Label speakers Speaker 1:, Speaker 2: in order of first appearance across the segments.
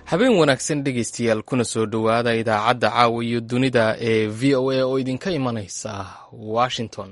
Speaker 1: habeen wanaagsan dhegaystayaal kuna soo dhowaada idaacadda caawa iyo dunida ee v o a oo idinka imanaysa washington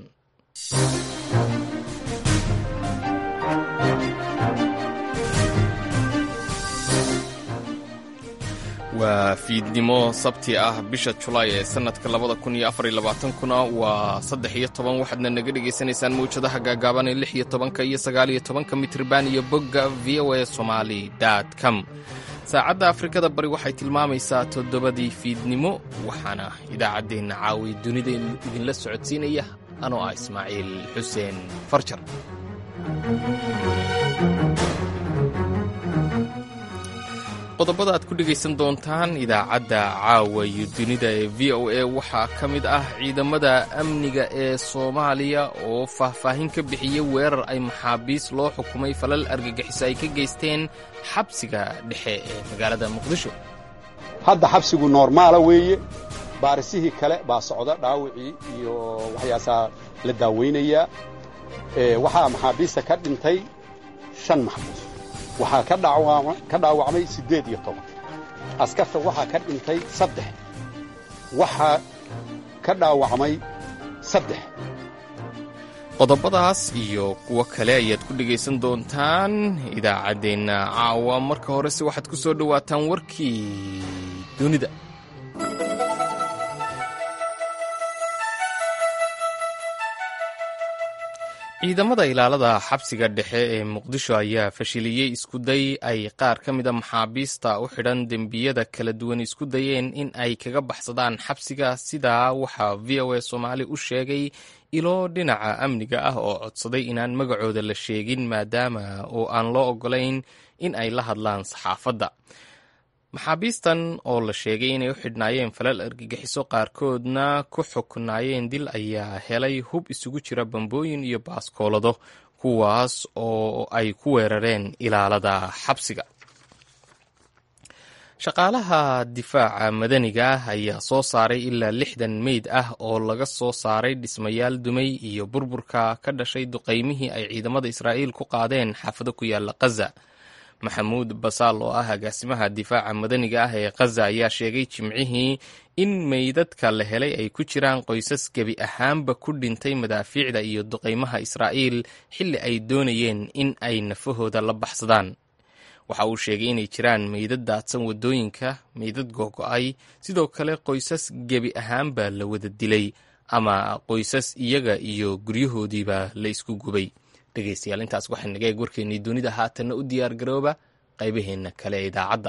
Speaker 1: waa fiidnimo sabti ah bisha julaay ee sanadka labada kun iyo afar iyo labaatankuna waa saddex iyo toban waxaadna naga dhagaysanaysaan mawjadaha gaagaaban ee lix iyo tobanka iyo sagaal iyo tobanka mitriban iyo bogga v o a somali com saacadda afrikada bari waxay tilmaamaysaa toddobadii fiidnimo waxaana idaacaddeenna caawiya dunida idinla socodsiinaya anoo ah ismaaciil xuseen farjar qodobada aad ku dhegaysan doontaan idaacadda caawa iyo dunida ee v o a waxaa ka mid ah ciidamada amniga ee soomaaliya oo faahfaahin ka bixiyey weerar ay maxaabiis loo xukumay falal argagixiso ay ka geysteen xabsiga dhexe ee magaalada muqdisho
Speaker 2: hadda xabsigu noormaala weeye baarisihii kale baa socda dhaawicii iyo waxyaasaa la daawaynayaa waxaa maxaabiista ka dhintay shan maxbuus waxaa ka dhaawacmay siddeed iyo toban askarta waxaa ka dhintay saddex waxaa ka dhaawacmay saddex
Speaker 1: qodobadaas iyo kuwo kale ayaad ku dhegaysan doontaan idaacaddeenna caawa marka horese waxaad ku soo dhowaataan warkii dunida ciidamada ilaalada xabsiga dhexe ee muqdisho ayaa fashiliyey iskuday ay qaar ka mida maxaabiista u xidhan dembiyada kala duwan isku dayeen in ay kaga baxsadaan xabsiga sidaa waxaa v o a soomaali u sheegay ilo dhinaca amniga ah oo codsaday inaan magacooda la sheegin maadaama oo aan loo ogolayn in ay la hadlaan saxaafadda maxaabiistan oo la sheegay inay u xidhnaayeen falal argagixiso qaarkoodna ku xuknaayeen dil ayaa helay hub isugu jira bambooyin iyo baaskoolado kuwaas oo ay ku weerareen ilaalada xabsiga shaqaalaha difaaca madaniga ah ayaa soo saaray ilaa lixdan meyd ah oo laga soo saaray dhismayaal dumay iyo burburka ka dhashay duqaymihii ay ciidamada israa'iil ku qaadeen xaafado ku yaala khaza maxamuud basaal oo ah agaasimaha difaaca madaniga ah ee khaza ayaa sheegay jimcihii in meydadka la helay ay ku jiraan qoysas gebi ahaanba ku dhintay madaafiicda iyo duqaymaha israa'iil xilli ay doonayeen in ay nafahooda la baxsadaan waxa uu sheegay inay jiraan meydad daadsan waddooyinka meydad googo-ay sidoo kale qoysas gebi ahaanba la wada dilay ama qoysas iyaga iyo guryahoodiiba la isku gubay dhegaystayaal intaas waxay naga eeg warkeennii dunida haatanna u diyaar garooba qaybaheenna kale ee idaacadda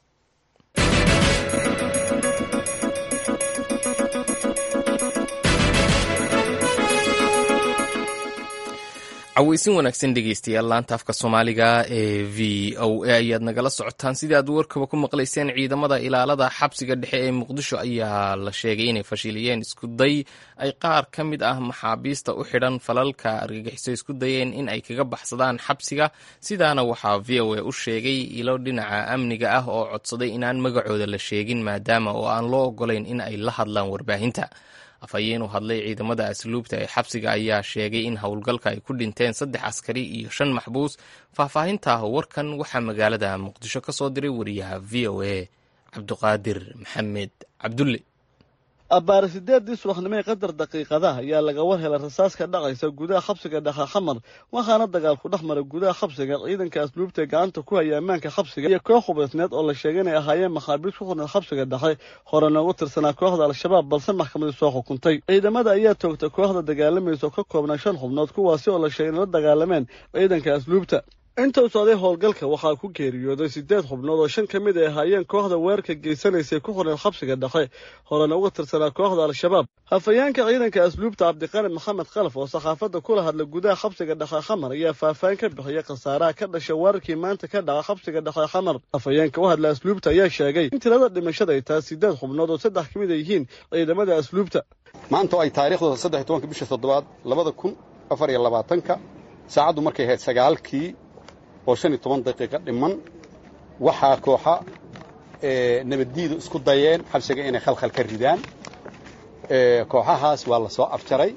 Speaker 1: caweysin wanaagsan dhegeystayaal laanta afka soomaaliga ee v o a ayaad nagala socotaan sidii aad warkaba ku maqlayseen ciidamada ilaalada xabsiga dhexe ee muqdisho ayaa la sheegay inay fashiliyeen iskuday ay qaar ka mid ah maxaabiista u xidhan falalka argagixiso isku dayeen in ay kaga baxsadaan xabsiga sidaana waxaa v o a u sheegay ilo dhinaca amniga ah oo codsaday inaan magacooda la sheegin maadaama oo aan loo ogolayn in ay la hadlaan warbaahinta afhayeen u hadlay ciidamada asluubta ee xabsiga ayaa sheegay in howlgalka ay ku dhinteen saddex askari iyo shan maxbuus faahfaahinta warkan waxaa magaalada muqdisho ka soo diray wariyaha v o a cabduqaadir maxamed cabdulle
Speaker 3: abbaare sideeddii subaxnimo ee qadar daqiiqadaha ayaa laga war helay rasaas ka dhacaysa gudaha xabsiga dhexe xamar waxaana dagaal ku dhex mara gudaha xabsiga ciidanka asluubta ee gacanta ku haya ammaanka xabsiga iyo koox hubaysneed oo la sheegay inay ahaayeen maxaabiis ku xurneed xabsiga dhexe hore noogu tirsanaa kooxda al-shabaab balse maxkamadii soo xukuntay ciidamada ayaa toogta kooxda dagaalamaysa oo ka koobnaa shan xubnood kuwaasi oo la sheegay inay la dagaalameen ciidanka asluubta intuu socday howlgalka waxaa ku geeriyooday siddeed xubnood oo shan ka mid ay ahaayeen kooxda weerarka geysanaysay ku xurneed xabsiga dhexe horena uga tirsanaa kooxda al-shabaab hafayeenka ciidanka asluubta cabdiqani maxamed khalaf oo saxaafadda kula hadla gudaha xabsiga dhexe xamar ayaa faahfaahin ka bixiyay khasaaraha ka dhashay weerarkii maanta ka dhaca xabsiga dhexe xamar hafayeenka u hadla asluubta ayaa sheegay in tirada dhimashada ay tahay siddeed xubnood oo saddex ka mid ay yihiin ciidamada asluubta
Speaker 2: maanta oo ay taariikhdooda saddex iyo tobanka bisha toddobaad labada kun afar iyo labaatanka saacaddu markay ahayd sagaalkii oo shan iyo toban daqiiqo dhiman waxaa kooxa nabaddiidu isku dayeen xabsiga inay khalkhal ka ridaan kooxahaas waa la soo afjaray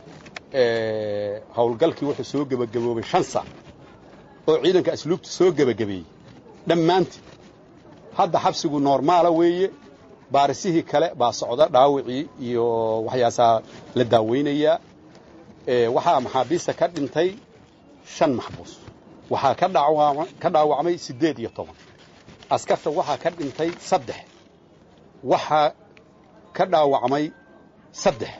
Speaker 2: howlgalkii wuxuu soo gebagaboobay shan sac oo ciidanka asluubta soo gebagabeeyey dhammaantii hadda xabsigu noormaala weeye baarisihii kale baa socda dhaawicii iyo waxyaasaa la daaweynayaa waxaa maxaabiista ka dhintay shan maxbuus waxaa ka dhaawacmay siddeed iyo toban askarta waxaa ka dhintay saddex waxaa ka dhaawacmay saddex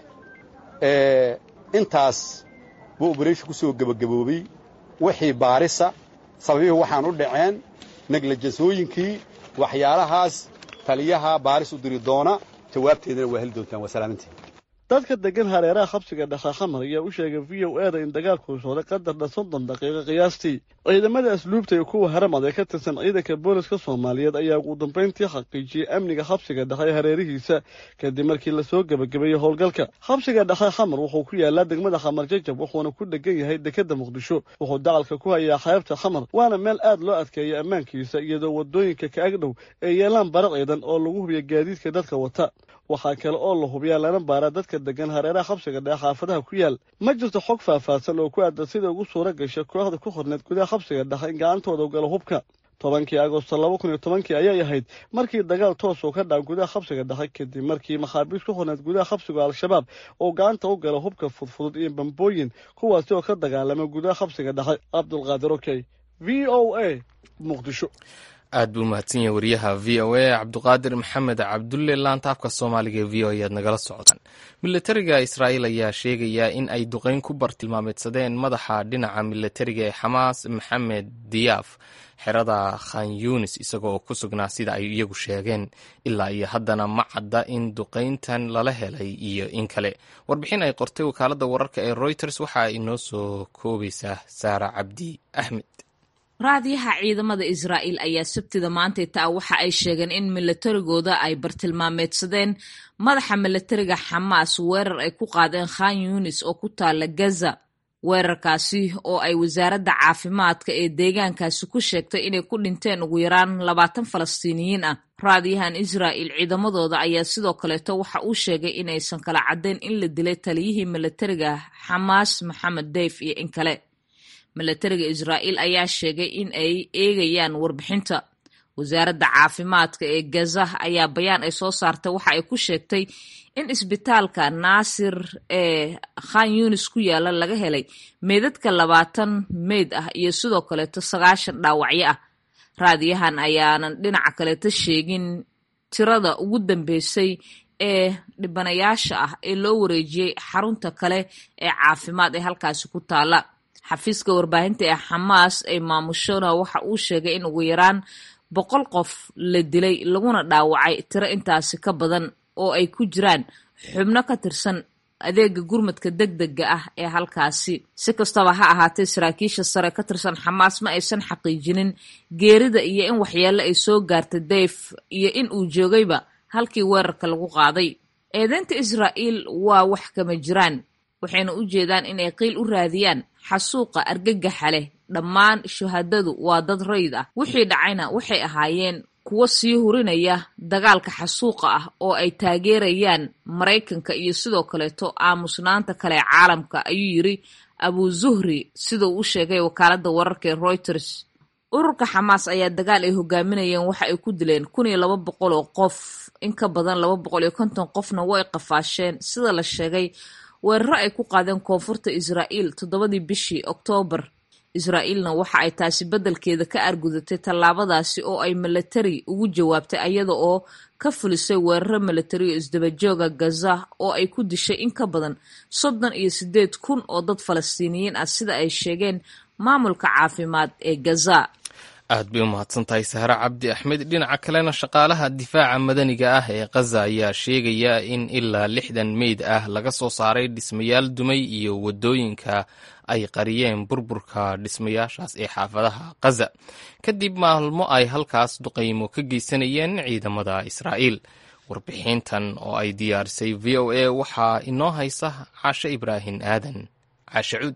Speaker 2: intaas buu oberation ku soo gebagaboobay wixii baarisa sababihii waxaan u dhaceen neglajansooyinkii waxyaalahaas taliyaha baaris u diri doona jawaabteedana waa heli doontaan waa salaamantiin
Speaker 3: dadka degan hareeraha xabsiga dhakhaxamar ayaa u sheegay v o e da in dagaalku socday qadarna soddon daqiiqo qiyaastii ciidamada asluubta iyo kuwa haramad ee ka tirsan ciidanka booliska soomaaliyeed ayaa ugu dambayntii xaqiijiyey amniga xabsiga dhexe hareerihiisa kadib markii lasoo gebagabeeyey howlgalka xabsiga dhexe xamar wuxuu ku yaalaa degmada xamar jajab wuxuuna ku dhegan yahay dekeda muqdisho wuxuu dacalka ku hayaa xeebta xamar waana meel aad loo adkeeya ammaankiisa iyadoo wadooyinka ka agdhow ay yeelaan bara ciidan oo lagu hubiya gaadiidka dadka wata waxaa kale oo la hubiyaa lana baaraa dadka degan hareeraha xabsiga dhexe xaafadaha ku yaal ma jirto xog faahfaahsan oo ku aadan sida ugu suura gasha kooxda ku qorneed gudaha xabsiga dhexe in gacantooda u galo hubka tobankii agosto laba kun iyo tobankii ayay ahayd markii dagaal toos uu ka dhaca gudaha xabsiga dhexe kadib markii maxaabiis ku qorneed gudaha xabsiga al-shabaab oo gacanta u gala hubka fudfudud iyo bambooyin kuwaasi oo ka dagaalama gudaha xabsiga dhexe cabdulqaadir okey v o a muqdisho
Speaker 1: aad buu mahadsan yahay wariyaha v o a cabduqaadir maxamed cabdulle laantaafka soomaaliga ee v o ayaad nagala socotaan milatariga israa'iil ayaa sheegaya in ay duqeyn ku bartilmaameedsadeen madaxa dhinaca milatariga ee xamaas maxamed diyaaf xerada khan yunis isagoo ku sugnaa sida ay iyagu sheegeen ilaa iyo haddana ma cadda in duqeyntan lala helay iyo in kale warbixin ay qortay wakaaladda wararka ee reuters waxa ay inoo soo koobaysaa saara cabdi axmed
Speaker 4: raadiyaha ciidamada israa'iil ayaa sabtida maantay taa waxa ay sheegeen in milatarigooda ay bartilmaameedsadeen madaxa milatariga xamaas weerar ay ku qaadeen khan yunis oo ku taala gaza weerarkaasi oo ay wasaaradda caafimaadka ee deegaankaasi ku sheegtay inay ku dhinteen ugu yaraan labaatan falastiiniyiin ah raadiyahan israa'il ciidamadooda ayaa sidoo kaleeto waxa uu sheegay inaysan kala caddayn in la dilay taliyihii milatariga xamaas maxamed deyf iyo in kale milatariga israa'iil ayaa sheegay in ay eegayaan warbixinta wasaaradda caafimaadka ee gaza ayaa bayaan ay soo saartay waxa ay ku sheegtay in isbitaalka naasir ee khan yunis ku yaala laga helay meydadka labaatan meyd ah iyo sidoo kaleeto sagaashan dhaawacyo ah raadiyahan ayaanan dhinaca kaleeto sheegin tirada ugu dambeysay ee dhibanayaasha ah ee loo wareejiyey xarunta kale ee caafimaad ee halkaasi ku taala xafiiska warbaahinta ee xamaas ay maamushona waxa uu sheegay in ugu yaraan boqol qof la dilay laguna dhaawacay tiro intaasi ka badan oo ay ku jiraan xubno ka tirsan adeega gurmadka deg dega ah ee halkaasi si kastaba ha ahaatee saraakiisha sare ka tirsan xamaas ma aysan xaqiijinin geerida iyo in waxyeello ay soo gaarta dayf iyo in uu joogayba halkii weerarka lagu qaaday eedeynta israa'iil waa wax kama jiraan waxayna u jeedaan inay qiil u raadiyaan xasuuqa argagaxa leh dhammaan shuhadadu waa dad rayid ah wixii dhacayna waxay ahaayeen kuwo sii hurinaya dagaalka xasuuqa ah oo ay taageerayaan maraykanka iyo sidoo kaleeto aamusnaanta kale ee caalamka ayuu yiri abu zuhri siduu u sheegay wakaaladda wararka ee reuters ururka xamaas ayaa dagaal ay hogaaminayeen waxa ay ku dileen kun iyo laba boqol oo qof in ka badan laba boqol iyo konton qofna way qafaasheen sida la sheegay weeraro ay ku qaadeen koonfurta israa'iil toddobadii bishii oktoobar israa'iilna waxa ay taasi beddelkeeda ka argudatay tallaabadaasi oo ay milatari ugu jawaabtay ayada oo ka fulisay weeraro milatari oo isdabajooga gaza oo ay ku dishay in ka badan soddon iyo siddeed kun oo dad falastiiniyiin ah sida ay sheegeen maamulka caafimaad ee gaza
Speaker 1: aad bay u mahadsan tahay sahre cabdi axmed dhinaca kalena shaqaalaha difaaca madaniga ah ee khaza ayaa sheegaya in ilaa lixdan meyd ah laga soo saaray dhismayaal dumay iyo wadooyinka ay qariyeen burburka dhismayaashaas ee xaafadaha khaza kadib maalmo ay halkaas duqaymo ka geysanayeen ciidamada israa'iil warbixintan oo ay diyaarisay v o a waxaa inoo haysa caashe ibraahim aadan caashe cuud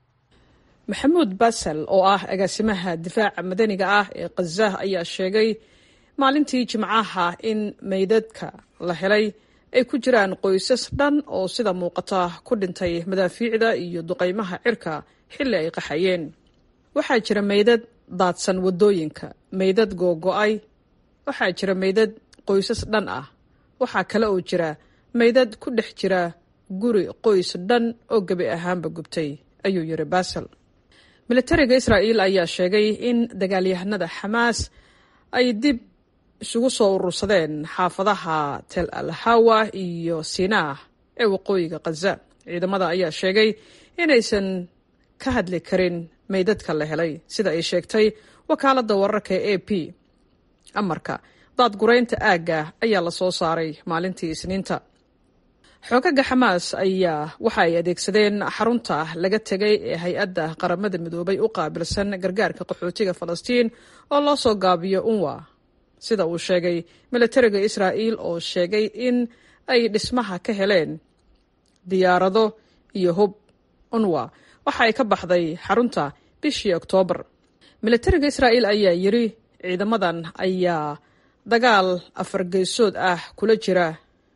Speaker 5: maxamuud basel oo ah agaasimaha difaaca madaniga ah ee khaza ayaa sheegay maalintii jimcaha in meydadka la helay ay ku jiraan qoysas dhan oo sida muuqata ku dhintay madaafiicda iyo duqaymaha cirka xilli ay qaxayeen waxaa jira meydad daadsan waddooyinka meydad googo-ay waxaa jira meydad qoysas dhan ah waxaa kale oo jira meydad ku dhex jira guri qoys dhan oo gebi ahaanba gubtay ayuu yidhi basel militariga israa'iil ayaa sheegay in dagaalyahanada xamaas ay dib isugu soo urursadeen xaafadaha tel al hawa iyo sinaa ee waqooyiga khaza ciidamada ayaa sheegay inaysan ka hadli karin meydadka la helay sida ay sheegtay wakaaladda wararka ee a p amarka daadguraynta aagga ayaa la soo saaray maalintii isniinta xoogaga xamaas ayaa waxa ay adeegsadeen xarunta laga tegay ee hay-adda qaramada midoobay u qaabilsan gargaarka qaxootiga falastiin oo loo soo gaabiyo unwa sida uu sheegay militariga israa'iil oo sheegay in ay dhismaha ka heleen diyaarado iyo hub unwa waxa ay ka baxday xarunta bishii oktoobar militariga israa'iil ayaa yidhi ciidamadan ayaa dagaal afargeysood ah kula jira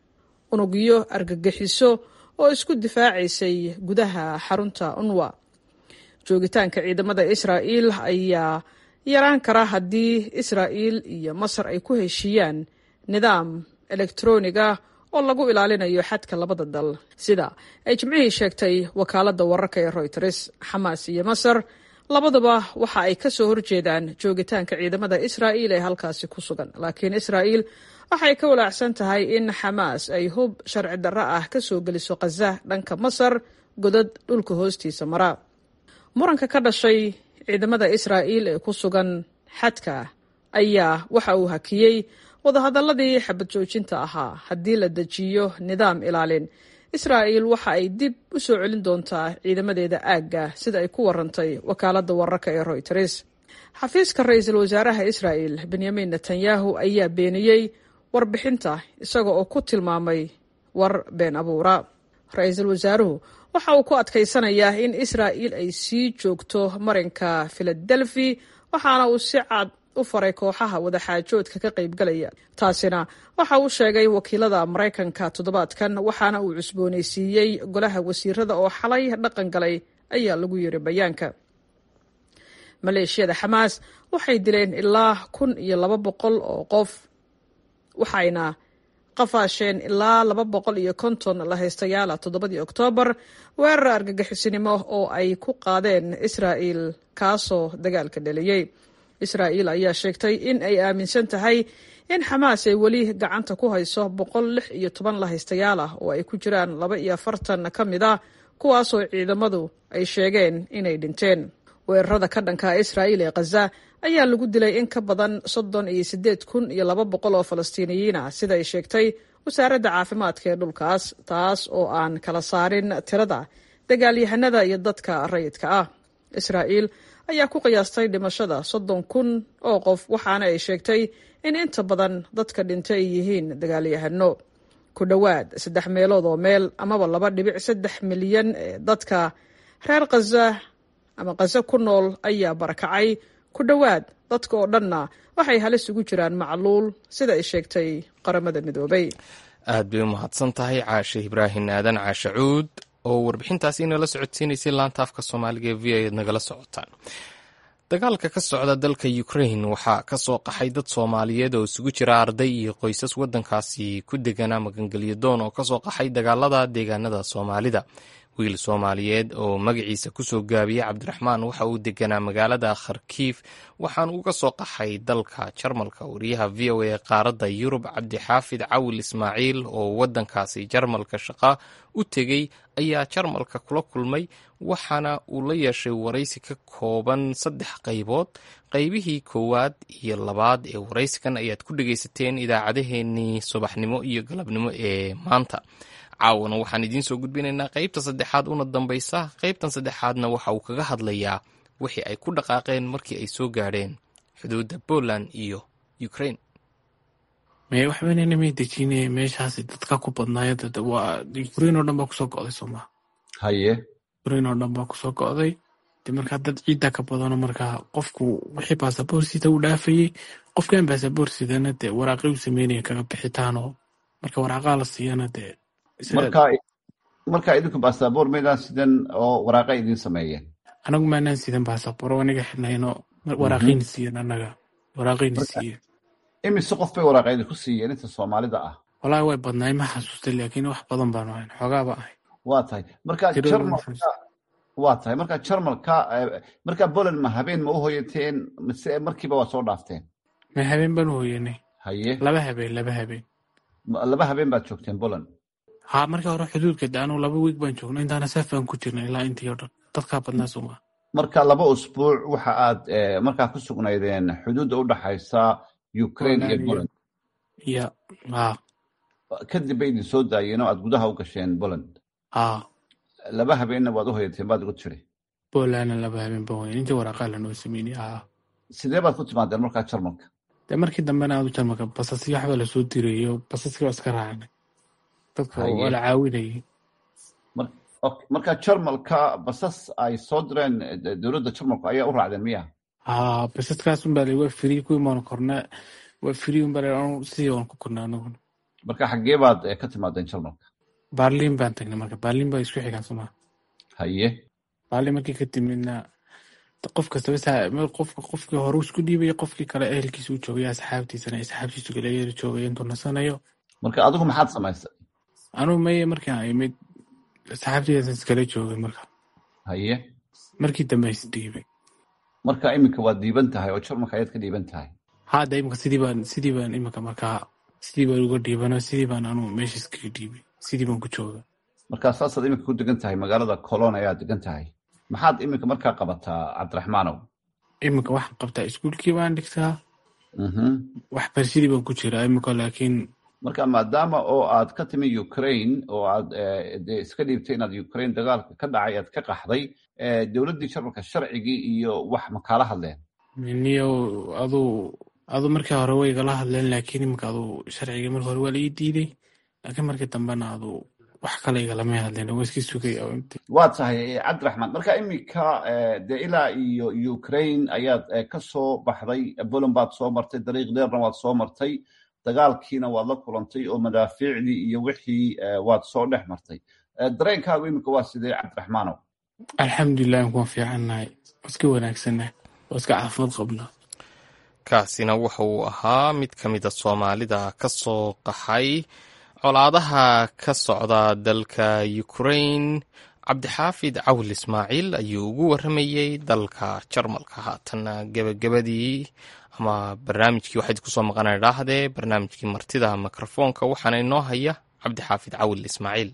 Speaker 5: unugyo argagixiso oo isku difaacaysay gudaha xarunta unwa joogitaanka ciidamada israa'iil ayaa yaraan kara haddii israa'iil iyo masar ay ku heshiiyaan nidaam elektroniga oo lagu ilaalinayo xadka labada dal sida ay jimcihii sheegtay wakaaladda wararka ee royters xamaas iyo masar labaduba waxa ay ka soo horjeedaan joogitaanka ciidamada israa'iil ee halkaasi ku sugan laakiin israa'iil waxay ka walaacsan tahay in xamaas ay hub sharci darro ah ka soo geliso khaza dhanka masar godad dhulka hoostiisa mara muranka ka dhashay ciidamada israa'iil ee ku sugan xadka ayaa waxa uu hakiyey wadahadalladii xabad joojinta ahaa haddii la dejiyo nidaam ilaalin israa'iil waxa ay dib u soo celin doontaa ciidamadeeda aagga sida ay ku warantay wakaaladda wararka ee royters xafiiska ra-iisul wasaaraha israa'il benyamin netanyahu ayaa beeniyey warbixinta isaga oo ku tilmaamay war been abuura ra-iisul wasaaruhu waxa uu ku adkaysanayaa in israa'iil ay sii joogto marinka filadelfi waxaana uu si cad u faray kooxaha wadaxaajoodka ka qaybgalaya taasina waxa uu sheegay wakiilada maraykanka toddobaadkan waxaana uu cusboonaysiiyey golaha wasiirada oo xalay dhaqan galay ayaa lagu yiri bayaanka maleeshiyada xamaas waxay dileen ilaa kun iyo laba boqol oo qof waxayna qafaasheen ilaa laba boqol iyo konton la haystayaala toddobadii oktoobar weerar argagixisinimo oo ay ku qaadeen israa'iil kaasoo dagaalka dhaliyey israa'iil ayaa sheegtay in ay aaminsan tahay in xamaas ay weli gacanta ku hayso boqol lix iyo toban la haystayaal ah oo ay ku jiraan laba iyo afartan ka mid ah kuwaasoo ciidamadu ay sheegeen inay dhinteen weerarada ka dhanka israa'iil ee khaza ayaa lagu dilay in ka badan soddon iyo siddeed kun iyo laba boqol oo falastiiniyiin ah sida ay sheegtay wasaaradda caafimaadka ee dhulkaas taas oo aan kala saarin tirada dagaalyahanada iyo dadka rayidka ah israa'iil ayaa ku qiyaastay dhimashada soddon kun oo qof waxaana ay sheegtay in inta badan dadka dhintay ay yihiin dagaalyahano ku dhowaad saddex meelood oo meel amaba laba dhibic saddex milyan ee dadka reer khaza ama khaza ku nool ayaa barakacay ku dhowaad dadka oo dhanna waxay halis ugu jiraan macluul sida ay sheegtay qaramada midoobay
Speaker 1: aad bay u mahadsan tahay caashe ibraahim aadan caashe cuud oo warbixintaasi inala socodsiinaysay laanta afka soomaaliga ee v a nagala socotaan dagaalka ka socda dalka ukrain waxaa ka soo qaxay dad soomaaliyeed oo isugu jira arday iyo qoysas waddankaasi ku deganaa magangelyo doon oo kasoo qaxay dagaalada deegaanada soomaalida wiil soomaaliyeed oo magaciisa kusoo gaabiyey cabdiraxmaan waxa uu deganaa magaalada kharkiif waxaan uga soo qaxay dalka jarmalka wariyaha v o a qaaradda yurub cabdixaafid cawil ismaaciil oo waddankaasi jarmalka shaqa u tegey ayaa jarmalka kula kulmay waxaana uu la yeeshay waraysi ka kooban saddex qaybood qaybihii koowaad iyo labaad ee waraysikan ayaad ku dhegaysateen idaacadaheenii subaxnimo iyo galabnimo ee maanta caawana waxaan idiin soo gudbinaynaa qaybta saddexaad una dambaysa qaybtan saddexaadna waxa uu kaga hadlayaa wixii ay ku dhaqaaqeen markii ay soo gaadheen xuduudda poland iyo ukraine
Speaker 6: me waxbananamay dejine meeshaasi dadka ku badnaayo waa ukrain oo dhan baa kusoo go'day sooma
Speaker 2: haye
Speaker 6: ukrain oo dhan baa kusoo go'day de markaa dad ciidda ka badano markaa qofku wixii baasaboor sida u dhaafayey qofkan baasaboor sidana dee waraaqay u sameynaya kaga bixitaanoo marka waraaqaa la siiyana dee
Speaker 7: marka marka idinku baasaboor maydaan sidan oo waraaqa idin sameeyeen
Speaker 6: anagu maanaan sidan baasaboor aniga xidhnayno waraaqayna siiyen anaga waraaqayna siiyen
Speaker 7: imise qof bay waraaqeedi ku siiyeen inta soomaalida ah
Speaker 6: wallaahi way badnaay ma xasuustay laakiin wax badan baanu ahayn xoogaaba ahay
Speaker 7: waa tahay marka jarmalka waa tahay marka jarmalka marka poland ma habeen ma u hoyateen mise markiiba waa soo dhaafteen
Speaker 6: ma habeen baan u hoyanay
Speaker 7: haye
Speaker 6: laba habeen laba habeen
Speaker 7: laba habeen baad joogteen poland
Speaker 6: ha markii hore xuduudka de anu laba wiig baan joognay intaana saaf baan ku jirnay ilaa intii oo dhan dadkaa badnaa suma
Speaker 7: marka laba usbuuc waxa aad markaa ku sugnaydeen xuduudda u dhaxaysa ukraine iyo poland
Speaker 6: ya ha
Speaker 7: kadib bay idin soo daayeen oo aad gudaha u gasheen poland
Speaker 6: ha
Speaker 7: laba habeenna waad u hoyateen baad igu tiri
Speaker 6: polandna laba habeen baan hoyan intii waraaqaa lanoo sameynay ha
Speaker 7: sidee baad ku timaadeen markaa jarmalka
Speaker 6: de markii dambena aad u jarmalka basasyo waxbaa lasoo dirayo basaskii waa iska raacnay dadka waa la caawinayay
Speaker 7: marka jarmalka basas ay soo direen dowladda jarmalku ayaa u raacdeen miya
Speaker 6: ha basaskaas unbaa la waa free kuwii maan korna waa free unbaa la sidii waan ku korna anaguna
Speaker 7: marka xaggee baad ka timaadeen jarmalka
Speaker 6: barlin baan tagnay marka barlin baa isku xigaan somaa
Speaker 7: haye
Speaker 6: barlin markii ka timidna qof kastaba qofka qofkii hore isku dhiibaya qofkii kale ehelkiisa u joogaya asxaabtiisana asxaabtiisu kale yeeri joogaya intuu nasanayo
Speaker 7: marka adigu maxaad samaysay
Speaker 6: anuu maye markaan imid asxaabtiidaas iskala joogay marka
Speaker 7: haye
Speaker 6: markii dambe isdhiibay
Speaker 7: marka iminka waad dhiiban tahay oo jarmalka ayaad ka dhiiban tahay
Speaker 6: hadda iminka sidii baan sidii baan iminka markaa sidii baan uga dhiibano sidii baan anuu meesha iskaga dhiibay sidii baan ku jooga
Speaker 7: marka saasaad iminka ku degan tahay magaalada colon ayaad degan tahay maxaad iminka markaa qabataa cabdiraxmaanow
Speaker 6: iminka waxaan qabtaa iskuulkii baan dhigtaa waxbarashadii baan ku jiraa iminka laakiin
Speaker 7: marka maadaama oo aad ka timi ukraine oo aad de iska dhiibtay inaad ukraine dagaalka ka dhacay aad ka qaxday dowladdii jarmalka sharcigii iyo wax ma kaala hadleen
Speaker 6: niyo aduu aduu markii hore way igala hadleen laakiin iminka aduu sharcigii marka hore waa la ii diiday laakiin markii dambena aduu wax kale igalama hadleen waa iska sugay
Speaker 7: waa tahay cabdiraxmaan marka iminka de ilaa iyo ukraine ayaad ka soo baxday poland baad soo martay dariiq dheerna waad soo martay dagaalkiina waad la kulantay oo madaafiicdii iyo wixii waad soo dhex martay dareenkaagu iminka waa sidee cabdiraxmaanow
Speaker 6: alxamdulilah waan fiicannahay waa iska wanaagsannahay waa iska caafimaad qabnaa
Speaker 1: kaasina wuxa uu ahaa mid ka mida soomaalida ka soo qaxay colaadaha ka socda dalka ukraine cabdixaafid cawil ismaaciil ayuu ugu warramayey dalka jarmalka haatanna gebagabadii ama barnaamijkii waxayd kusoo maqana dhaahdee barnaamijkii martida mikrofoonka waxaana inoo haya cabdixaafid cawil ismaaciil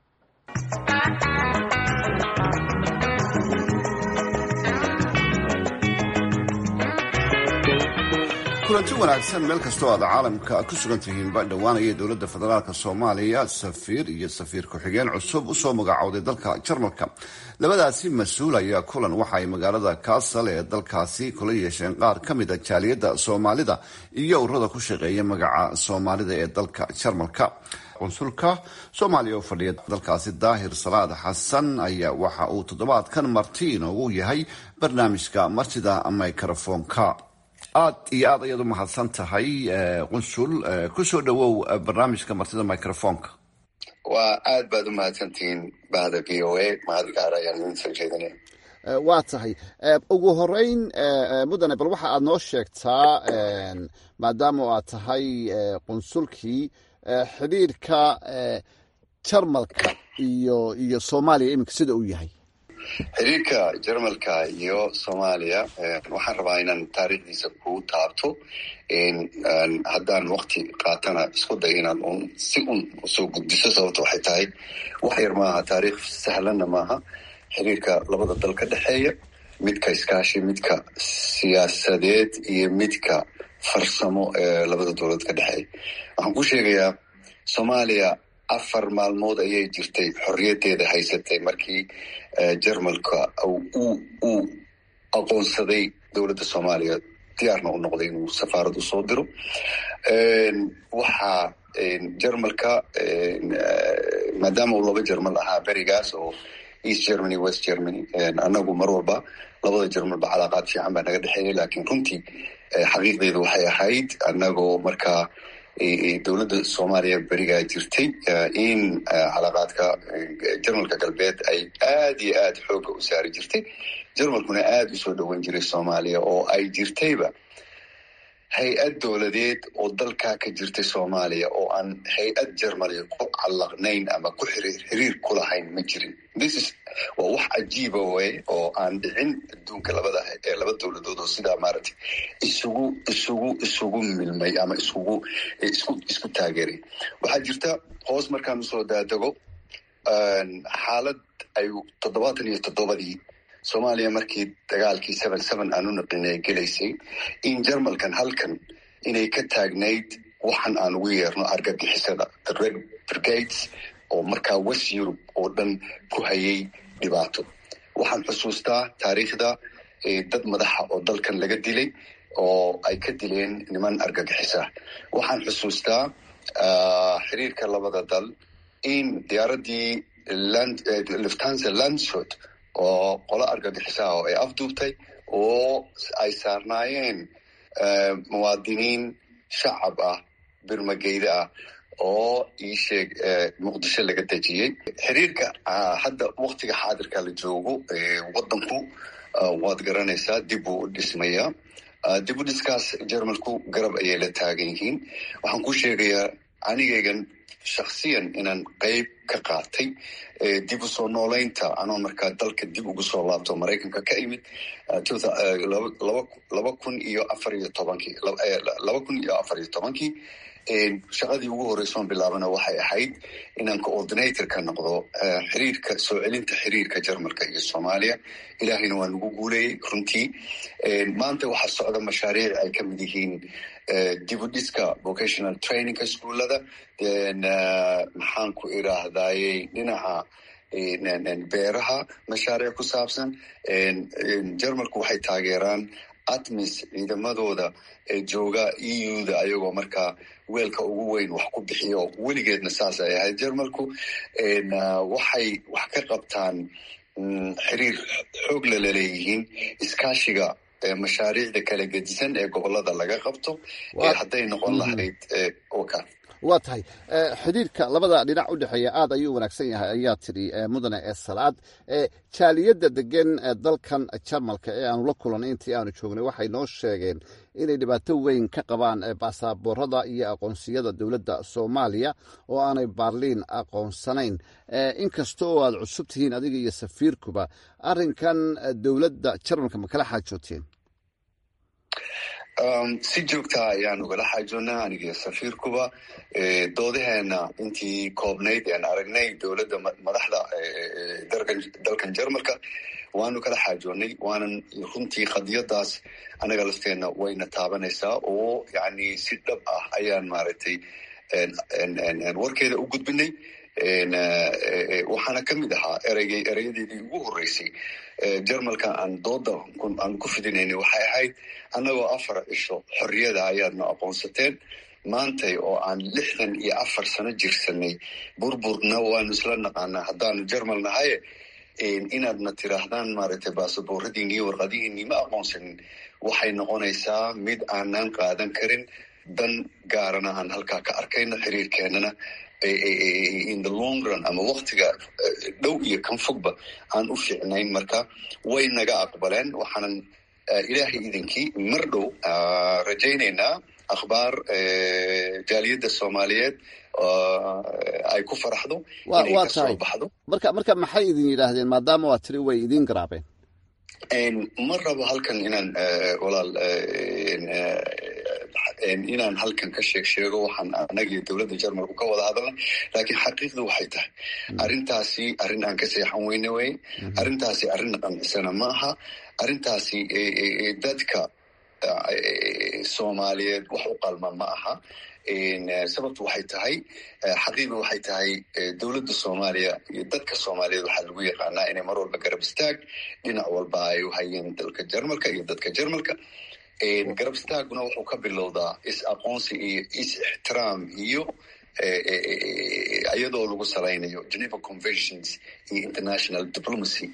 Speaker 8: kulanti wanaagsan meel kastoo aad caalamka ku sugan tihiinba dhowaanaya dowladda federaalk soomaaliya safiir iyo safiir ku-xigeen cusub usoo magacowday dalka jarmalka labadaasi mas-uul ayaa kulan waxa ay magaalada kaasal ee dalkaasi kula yeesheen qaar ka mid a jaaliyadda soomaalida iyo ururada ku shaqeeya magaca soomaalida ee dalka jarmalka qunsulka soomaaliya oo fadhiya dalkaasi daahir salaad xasan ayaa waxa uu toddobaadkan marti inoogu yahay barnaamijka martida microfonka aad iyo aad ayaad u mahadsan tahay qunsul kusoo dhawow barnaamijka martida microfonka
Speaker 9: waa aad baad u mahadsantihiin bahda v o a mahad gaar ayaan idin soo jeedinaya
Speaker 8: waa tahay ugu horeyn mudane bal waxa aad noo sheegtaa maadaama aad tahay qunsulkii xidhiirka jarmalka iyo iyo soomaaliya iminka sida uu yahay
Speaker 9: xiriirka jarmalka iyo soomaaliya waxaan rabaa inaan taariikhdiisa kuu taabto haddaan wakti qaatana isku day inaan un si un usoo gudbiso sababto waxay tahay wax yar maaha taariikh sahlanna maaha xiriirka labada dal ka dhexeeya midka iskaashi midka siyaasadeed iyo midka farsamo ee labada dowlad ka dhexeeya waxaan ku sheegayaa soomaaliya afar maalmood ayay jirtay xorriyaddeeda haysatay markii jarmalka uu aqoonsaday dowladda soomaaliya diyaarna u noqday inuu safaarad usoo diro waxaa jarmalka maadaama uu laba jarmal ahaa berigaas oo east germany west germany annagu mar walba labada jarmalba calaaqaad fiican baa naga dhexeeyay laakiin runtii xaqiiqdeedu waxay ahayd annagoo markaa dowladda soomaaliya berigaa jirtay in calaaqaadka jarmalka galbeed ay aad iyo aad xooga u saari jirtay jarmalkuna aad usoo dhowan jiray soomaaliya oo ay jirtayba hay-ad dowladeed oo dalkaa ka jirtay soomaaliya oo aan hay-ad jermaliya ku callaqnayn ama ku xiriir ku lahayn ma jirin thisis waa wax cajiiba wey oo aan dhicin adduunka labada laba dowladood oo sidaa maaragtay isugu isugu isugu milmay ama isugu isku isku taageeray waxaa jirta hoos markaan usoo daadego xaalad ay toddobaatan iyo toddobadii soomaaliya markii dagaalkii seven seven aan u naqinay gelaysay in jermalkan halkan inay ka taagnayd waxan aan ugu yeerno argagixisada the red brigades oo markaa west europe oo dhan ku hayay dhibaato waxaan xusuustaa taariikhda dad madaxa oo dalkan laga dilay oo ay ka dileen niman argagixisa waxaan xusuustaa xiriirka labada dal in diyaaradii luftanza landshot oo qolo argagixisaha oo ay afduubtay oo ay saarnaayeen muwaadiniin shacab ah birmageyda ah oo ii sheeg muqdisho laga dejiyey xiriirka hadda waktiga xaadirka la joogo wadanku waad garanaysaa dib uu u dhismayaa dib u dhiskaas jermalku garab ayay la taagan yihiin waxaan ku sheegayaa anigaygan shaksiyan inaan qeyb ka qaatay dib u soo nooleynta anoo markaa dalka dib ugu soo laabto maraykanka ka imid laba kun iyo afar iyo tobankii laba kun iyo afar iyo tobankii shaqadii ugu horeysoon bilaabana waxay ahayd inaan coordinator ka noqdo xiriirka soo celinta xiriirka jermalka iyo soomaaliya ilaahayna waa nagu guuleeyey runtii maanta waxaa socda mashaariic ay ka mid yihiin dib u dhiska vocational trainingka iskuullada maxaan ku idhaahdayey dhinaca beeraha mashaariic ku saabsan jermalku waxay taageeraan atmis ciidamadooda ee jooga e u-da ayagoo markaa weelka ugu weyn wax ku bixiyo weligeedna saas ay ahayd jermalku waxay wax ka qabtaan xiriir xoog lala leeyihiin iskaashiga mashaariicda kala gedisan ee gobolada laga qabto hadday noqon lahayd oka
Speaker 8: waa tahay xidhiirka labada dhinac u dhexeeya aad ayuu wanaagsan yahay ayaa tidhi mudane ee salaad jaaliyadda degan dalkan jarmalka ee aanu la kulanay intii aanu joognay waxay noo sheegeen inay dhibaato weyn ka qabaan baasaboorada iyo aqoonsiyada dowladda soomaaliya oo aanay baarliin aqoonsanayn inkasta oo aad cusub tihiin adiga iyo safiirkuba arrinkan dowladda jarmalka ma kala xaajooteen
Speaker 9: si joogtaa ayaan ugala xaajoonnaa aniga safiirkuba doodaheena intii koobnayd aan aragnay dowladda madaxda dalkan jermalka waanu kala xaajoonnay waanan runtii qadiyadaas anaga lafteenna wayna taabanaysaa oo yani si dhab ah ayaan maaragtay warkeeda u gudbinay waxaana ka mid ahaa ereygay ereyadeedii ugu horreysay jermalka aan dooda aan ku fidinaynay waxay ahayd annagoo afar cisho xorriyada ayaadna aqoonsateen maantay oo aan lixdan iyo afar sano jirsanay burburna waanu isla naqaanaa haddaanu jermal nahaye inaadna tiraahdaan maaragtay baasabooradiini iyo warqadihiinii ma aqoonsanin waxay noqonaysaa mid aanan qaadan karin dan gaarana aan halkaa ka arkayno xiriirkeenana in the long run ama waktiga dhow iyo kan fogba aan u fiicnayn marka way naga aqbaleen waxaanan ilaahay idinkii mar dhow rajaynaynaa akhbaar jaaliyadda soomaaliyeed ay ku faraxdo inay ka soo baxdo
Speaker 8: marka marka maxay idin yidhaahdeen maadaama waa tiri way idiin garaabeen
Speaker 9: ma rabo halkan inaan walaal inaan halkan ka sheeg sheego waxaan anagii dowladda jermalku ka wada hadalnay laakiin xaqiiqdu waxay tahay arrintaasi arrin aan ka seexan weyne wey arrintaasi arrin qancisana ma aha arrintaasi dadka soomaaliyeed wax u qalma ma aha sababtu waxay tahay xaqiiqdu waxay tahay dowladda soomaaliya iyo dadka soomaaliyeed waxaa lagu yaqaanaa inay mar walba garab istaag dhinac walba ay u hayeen dalka jermalka iyo dadka jermalka garab istaaguna wuxuu ka bilowdaa is aqoonsi iyo is ixtiraam iyo iyadoo lagu salaynayo geneva conventions iyo international diplomacy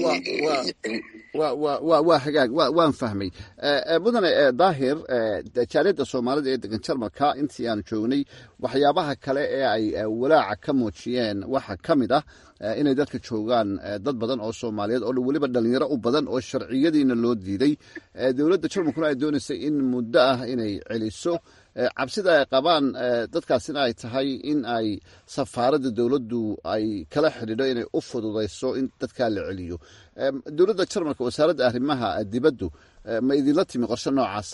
Speaker 8: waa hagaag waan fahmay mudane daahir jaaliyadda soomaalida ee degan jarmalka intii aan joognay waxyaabaha kale ee ay walaaca ka muujiyeen waxaa ka mid ah inay dadka joogaan dad badan oo soomaaliyeed oo weliba dhalinyaro u badan oo sharciyadiina loo diiday dowladda jarmalkuna ay doonaysay in muddo ah inay celiso cabsida ay qabaan dadkaasina ay tahay in ay safaaradda dowladdu ay kala xidhiidho inay u fududayso in dadkaa la celiyo dowladda jarmalka wasaaradda arrimaha dibaddu ma idinla timi qorshe noocaasa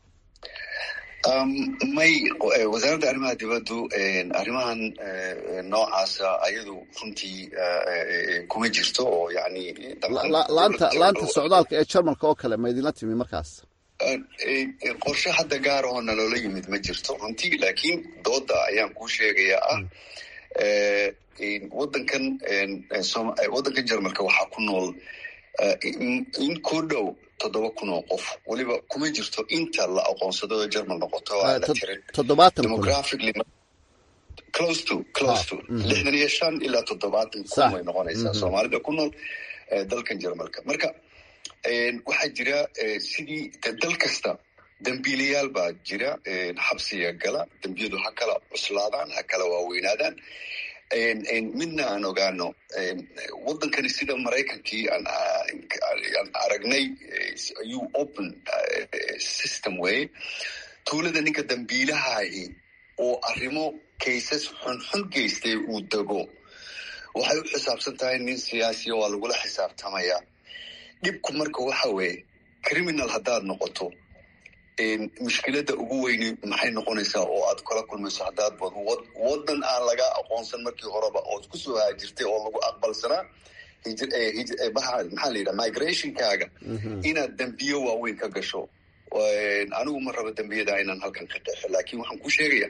Speaker 9: may wasaaradda arrimaha dibaddu arrimahan noocaasa ayadu runtii kuma jirto oo yani
Speaker 8: laanta laanta socdaalka ee jarmalka oo kale ma idinla timi markaas
Speaker 9: qorshe hadda gaar oo naloola yimid ma jirto runtii laakiin dooda ayaan kuu sheegayaa ah wadankan waddankan jarmalka waxaa ku nool in ku dhow toddoba kun oo qof weliba kuma jirto inta la aqoonsado oo jarmal noqoto waa la tirin demographically close to close to lixdan iyo shan ilaa toddobaatan kun way noqonaysaa soomaalida ku nool dalkan jarmalka marka waxaa jira sidii dal kasta dembiilayaal baa jira xabsiga gala dembiyadu ha kala cuslaadaan ha kala waaweynaadaan midna aan ogaano waddankani sida maraykankii aan aragnay ayuu open system wey tuulada ninka dembiilahahi oo arrimo kaysas xunxun geystay uu dego waxay u xisaabsan tahay nin siyaasiya waa lagula xisaabtamaya dhibku marka waxa weeye criminal haddaad noqoto mushkiladda ugu weyni maxay noqonaysaa oo aad kala kulmayso haddaad waddan aan laga aqoonsan markii horeba ood kusoo haajirtay oo lagu aqbalsanaa maxaa la yidhaha migrationkaaga inaad dembiyo waaweyn ka gasho anigu ma rabo dembiyada inaan halkan ka qeexo laakiin waxaan ku sheegaya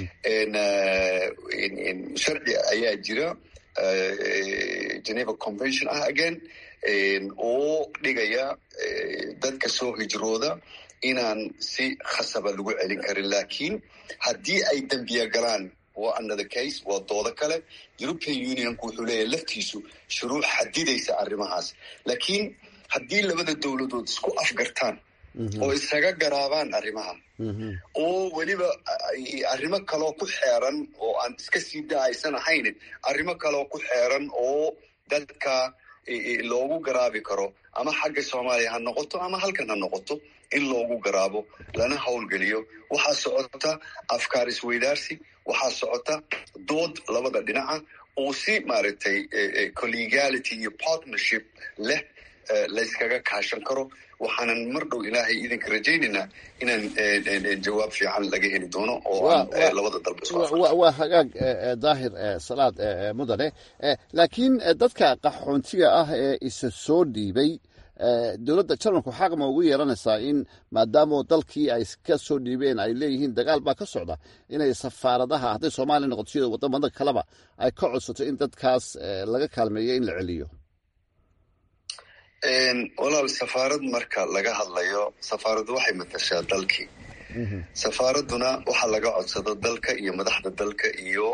Speaker 9: sharci ayaa jira geneva convention ah again oo dhigaya dadka soo hijrooda inaan si khasaba lagu celin karin laakiin haddii ay dembiya galaan waa another case waa doodo kale european unionku wuxuu leeyahay laftiisu shuruuc xadidaysa arrimahaas laakiin haddii labada dowladood isku afgartaan oo isaga garaabaan arrimaha oo weliba arrimo kaloo ku xeeran oo aan iska sii da-aysan ahayn arrimo kaloo ku xeeran oo dadka loogu garaabi karo ama xagga soomaaliya ha noqoto ama halkan ha noqoto in loogu garaabo lana howlgeliyo waxaa socota afkaar isweydaarsi waxaa socota dood labada dhinaca oo si maaragtay collegality iyo partnership leh layskaga kaashan karo waxaanan mar dhow ilaahay idinka rajaynaynaa inaan jawaab fiican laga heli doono oo aan labada dalba
Speaker 8: waa hagaag daahir salaad mudane laakiin dadka qaxoontiga ah ee isa soo dhiibay dowladda jarmalku xaq ma ugu yeelanaysaa in maadaama dalkii ay ka soo dhiibeen ay leeyihiin dagaal baa ka socda inay safaaradaha hadday soomaaliya noqoto sida wadamada kaleba ay ka codsato in dadkaas laga kaalmeeyo in la celiyo
Speaker 9: walaal safaarad marka laga hadlayo safaaraddu waxay matashaa dalkii safaaraduna waxaa laga codsado dalka iyo madaxda dalka iyo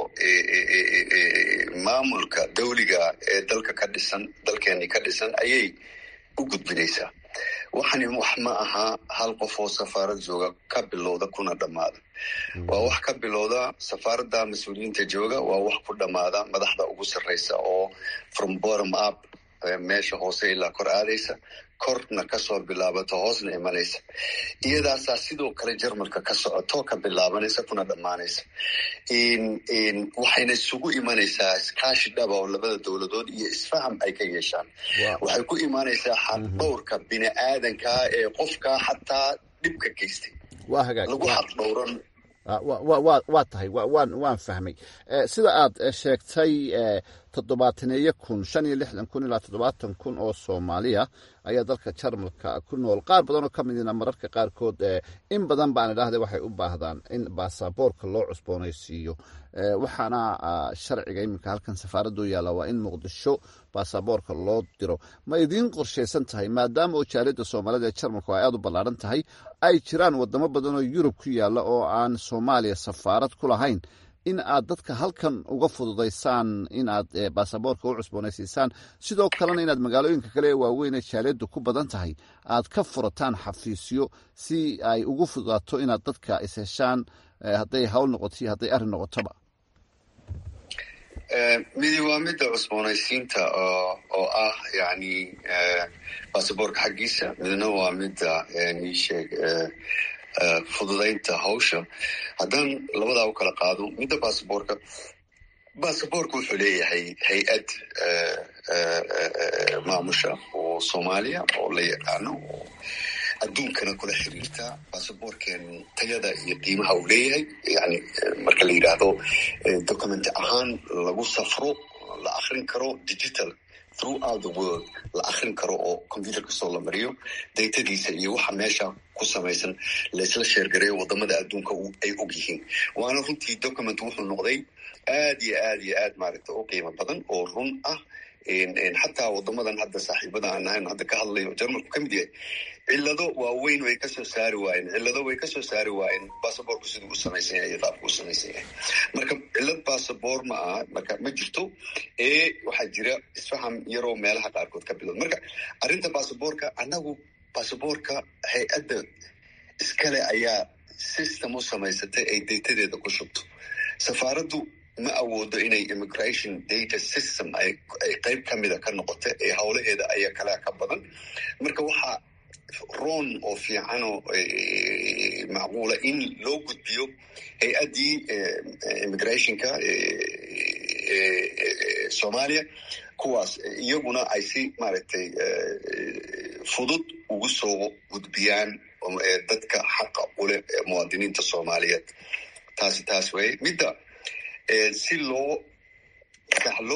Speaker 9: maamulka dawliga ee dalka ka dhisan dalkeeni ka dhisan ayay u gudbinaysaa waxani wax ma aha hal qof oo safaarad jooga ka bilowda kuna dhammaada waa wax ka bilowda safaaradda mas-uuliyiinta jooga waa wax ku dhammaada madaxda ugu sarreysa oo from bottom up meesha hoose ilaa kor aadaysa korna kasoo bilaabato hoosna imanaysa iyadaasaa sidoo kale jarmalka ka socoto ka bilaabanaysa kuna dhammaanaysa waxayna isugu imanaysaa iskaashi dhaba oo labada dowladood iyo isfaham ay ka yeeshaan waxay ku imanaysaa xaqdhowrka bini aadankaa ee qofkaa xataa dhibka geystay lagu xaqdhowran
Speaker 8: waa tahay waan fahmay sida aad sheegtay toddobaataneeyo kun shan iyo lixdan kun ilaa toddobaatan kun oo soomaaliya ayaa dalka jarmalka ku nool qaar badan oo ka midina mararka qaarkood in badan baan idhaahda waxay u baahdaan in baasaboorka loo cusboonaysiiyo waxaana sharciga iminka halkan safaaraddu yaalla waa in muqdisho baasaboorka loo diro ma idiin qorshaysan tahay maadaama oo jaaliyadda soomaalida ee jarmalku ay aada u ballaaran tahay ay jiraan wadamo badan oo yurub ku yaalla oo aan soomaaliya safaarad ku lahayn in aad dadka halkan uga fududaysaan in aad baasaboorka u cusboonaysiisaan sidoo kalena inaad magaalooyinka kale ee waaweyn ee jaaliyaddu ku badan tahay aad ka furataan xafiisyo si ay ugu fududaato inaad dadka isheshaan hadday hawl noqoto iyo hadday arrin noqotoba
Speaker 9: midi waa midda cusboonaysiinta oo ah yani basaboorka xaggiisa midna waa midda iisheeg fududaynta hawsha haddaan labadaa u kala qaado midda basaboorka basaboorka wuxuu leeyahay hay-ad maamusha oo soomaaliya oo la yaqaano oo adduunkana kula xiriirta basaboorkeen tayada iyo qiimaha uu leeyahay yani marka la yidhaahdo document ahaan lagu safro la akrin karo digital throughout the world la akrin karo oo computer kastoo la mariyo daytadiisa iyo waxa meesha ku samaysan laisla sheergareeyo wadamada adduunka ay og yihiin waana runtii document wuxuu noqday aad iyo aad iyo aad maaragta u qiimo badan oo run ah xataa wadamadan hadda saaxiibada aan ahayn hadda ka hadlayo jarmalku ka mid yahay cillado waaweyn way kasoo saari waayeen cillado way kasoo saari waayeen basaboorku siduu u samaysan yahay iyo qaabku u samaysan yahay marka cillad basaboor ma aha marka ma jirto ee waxaa jira isfaham yaroo meelaha qaarkood ka bilowd marka arrinta basaboorka annagu basaboorka hay-adda iskale ayaa system u samaysatay ay daytadeeda ku shubto safaaraddu ma awoodo inay immigration data system ay qayb ka mida ka noqota ee howlaheeda ayaa kalea ka badan marka waxaa roon oo fiicanoo macquula in loo gudbiyo hay-addii immigrationka soomaaliya kuwaas iyaguna ay si maaragtay fudud ugu soo gudbiyaan dadka xaqa uleh muwaadiniinta soomaaliyeed taasi taas weye midda si loo sahlo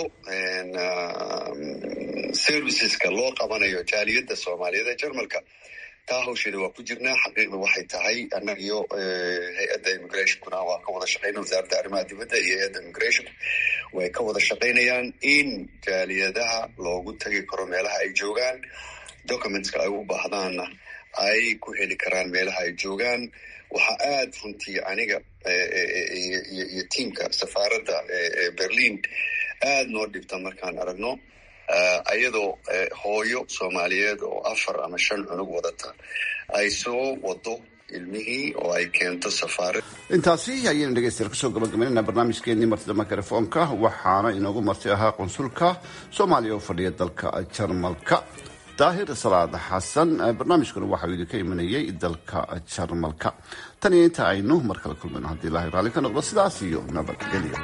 Speaker 9: serviceska loo qabanayo jaaliyadda soomaaliyeed ee jarmalka taa hawsheeda waa ku jirnaa xaqiiqda waxay tahay annaga iyo hay-adda immigrationkuna waa ka wada shaqeyna wasaaradda arrimaha dibadda iyo hay-adda immigration way ka wada shaqaynayaan in jaaliyadaha loogu tagi karo meelaha ay joogaan documentska ay u baahdaanna ay ku heli karaan meelaha ay joogaan waxaa aad runtii aniga iyo tiamka safaaradda berlin aad noo dhibta markaan aragno ayadoo hooyo soomaaliyeed oo afar ama shan cunug wadata ay soo wado ilmihii oo ay keento safaarad
Speaker 8: intaasi ayaynu dhegeystayaal kusoo gabagabaynayna barnaamijkeenii martida makarafoonka waxaana inoogu marti ahaa qunsulka soomaaliya oo fadhiya dalka jarmalka daahir salaad xasan barnaamijkuna waxau idinka imanayay dalka jarmalka tan iyo inta aynu mar kale kulmayno haddii ilaahay raalli ka noqdo sidaas iyo nabadgelyo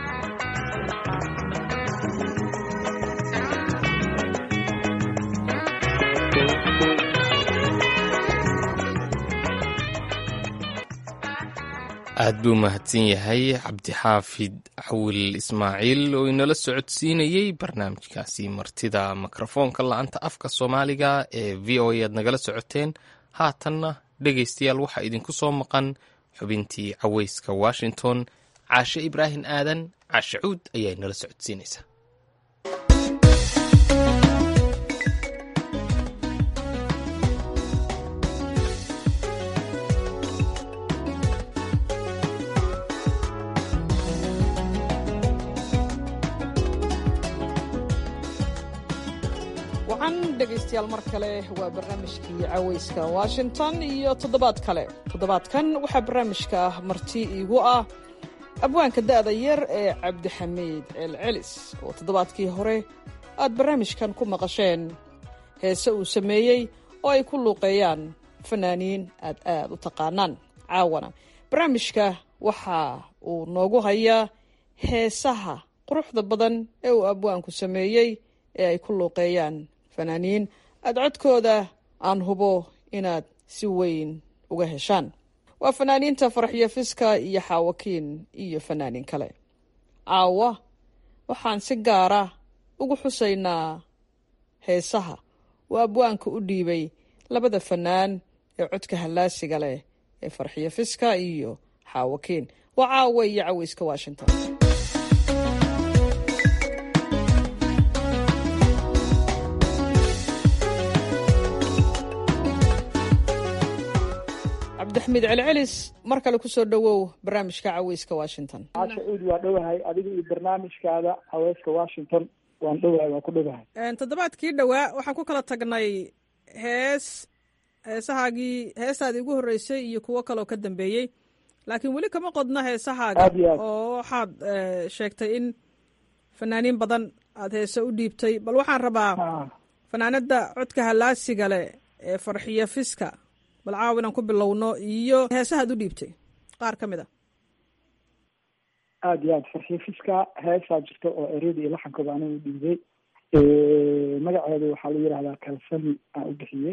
Speaker 1: aad buu mahadsan yahay cabdixaafid cawil ismaaciil oo inala socodsiinayey barnaamijkaasi martida mikrofoonka la-anta afka soomaaliga ee v o a aad nagala socoteen haatanna dhegaystayaal waxaa idinku soo maqan xubintii caweyska washington caashe ibraahim aadan caashe cuud ayaa inala socodsiinaysa
Speaker 5: dhegaystayaal mar kale waa barnaamijkii caweyska washington iyo toddobaad kale toddobaadkan waxaa barnaamijka marti iigu ah abwaanka da'da yar ee cabdixamiid ceelcelis oo toddobaadkii hore aad barnaamijkan ku maqasheen heese uu sameeyey oo ay ku luuqeeyaan fanaaniin aad aad u taqaanaan caawana barnaamijka waxa uu noogu hayaa heesaha quruxda badan ee uu abwaanku sameeyey ee ay ku luuqeeyaan fanaaniin aada codkooda aan hubo inaad si weyn uga heshaan waa fanaaniinta faraxyo fiska iyo xaawakiin iyo fanaaniin kale caawa waxaan si gaara ugu xusaynaa heesaha uu abwaanka u dhiibay labada fanaan ee codka hallaasiga leh ee farxiyo fiska iyo xaawakiin waa caawa iyo caweyska washington cabdixamiid celcelis mar kale kusoo dhowow barnaamijka caweyska washington
Speaker 10: caasha uud waa dhowahay adiga iyo barnaamijkaada caweyska washington waan dhowahay waan ku dhowahay
Speaker 5: toddobaadkii dhowaa waxaan ku kala tagnay hees heesahaagii heestaadii ugu horreysay iyo kuwo kaleoo ka dambeeyey laakiin weli kama qodna heesahaaga
Speaker 10: Aad iyo aad.
Speaker 5: oo waxaad eh, sheegtay in fanaaniin badan aad heese u dhiibtay bal waxaan rabaa fanaanada codka halaasiga leh ee farxiyo fiska bal caaw inaan ku bilowno iyo heesahaad u dhiibtay qaar ka mid a
Speaker 10: aada iyo aad farxiifiska heesaa jirta oo ereyada iyo laxankooda aniga u dhiibay magaceedu waxaa la yidhahdaa kalsami aan u bixiyey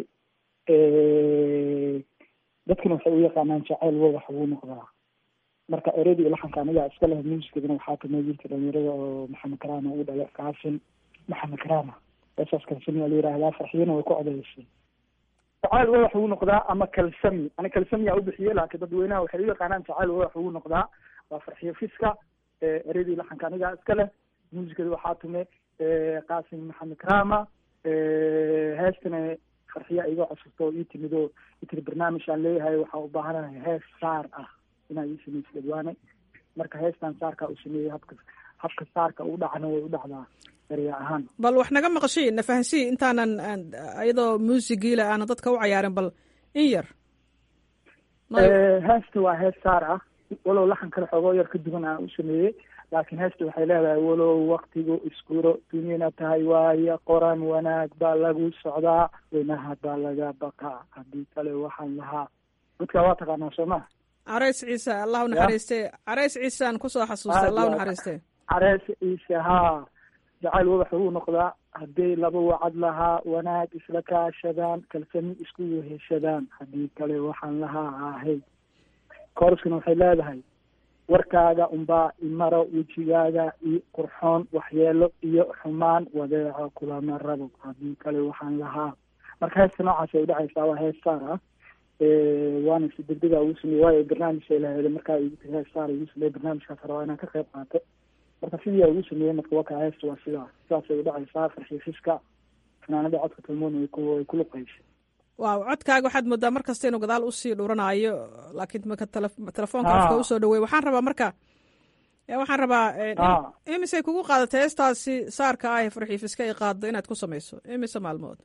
Speaker 10: dadkuna waxay u yaqaanaan jacayl wadax ugu noqdaa marka ereyada iyo laxanka aniga iska leh muusikadana waxaa kamid wiilka dhalinyarada oo maxamed karaama u dhalay kaasin maxamed karaama heesaas kalsami waa la yidhahdaa farxiyana way ku codeysay jacayl wadax ugu noqdaa ama kalsami ani kalsami aa u bixiyey laakiin dadweynaha waxay u yaqaanaan jacayl wadax ugu noqdaa waa farxiyo fiska ereydii laxanka aniga iska leh muusikada waxaa tume qaasim maxamed karaama heestana farxiya iga codsato oo ii timid oo itiri barnaamij aan leeyahay waxaa u baahanahay hees saar ah inaa ii samaysa dhadwaane marka heestan saarkaa u sameeyey habka habka saarka u dhacna way u dhacdaa erya ahaan
Speaker 5: bal wax naga maqashii na fahansii intaanan aan- iyadoo muusigiile aanan dadka u cayaarin bal in yar
Speaker 10: Eh, heesta waa hees saar ah walow laxan kale xoogoo yar ka duwan aan u sameeyey laakiin heesta waxay leedahay walow waktigu iskuro dunyana tahay waaye qoran wanaag baa lagu socdaa weynaha baa laga baqaa haddii kale waxaan lahaa dadka waa taqaanaa soo ma
Speaker 5: carays ciise allah u naxariiste carays ciiseaan kusoo xasuustay allah u naxariiste
Speaker 10: carees ciise haa jacayl wadax uu noqdaa hadday laba wacad lahaa wanaag isla kaashadaan kalsami isku weheshadaan haddii kale waxaan lahaa ahay kooraskana waxay leedahay warkaaga unbaa imaro wejigaaga iyo qurxoon waxyeelo iyo xumaan wadeeco kulama rabo haddii kale waxaan lahaa marka heesta noocaas ay udhacaysaa waa hees saar ah waana si degdega ugu sameeyey waayo barnaamijay laheeda markaa igu tiri hees saar igu sameeyey barnaamijkaas rabaa inaan ka qayb qaato marka sidii aa ugu sameeyey marka waka heesta waa sidaa sidaasay udhacaysaa farxiifiska fanaanada codka talmoon way ku way ku luqaysa
Speaker 5: waaw codkaaga waxaad moodaa mar kasta inuu gadaal usii dhuranaayo laakiin marka tele- telefoonka
Speaker 10: Ah.
Speaker 5: afka usoo dhaweey waxaan rabaa marka eh, waxaan rabaa eh, in-
Speaker 10: Ah.
Speaker 5: imisay kugu qaadatay heestaasi saarka ah ee farxiifiska ay qaaddo inaad ku samayso imise maalmood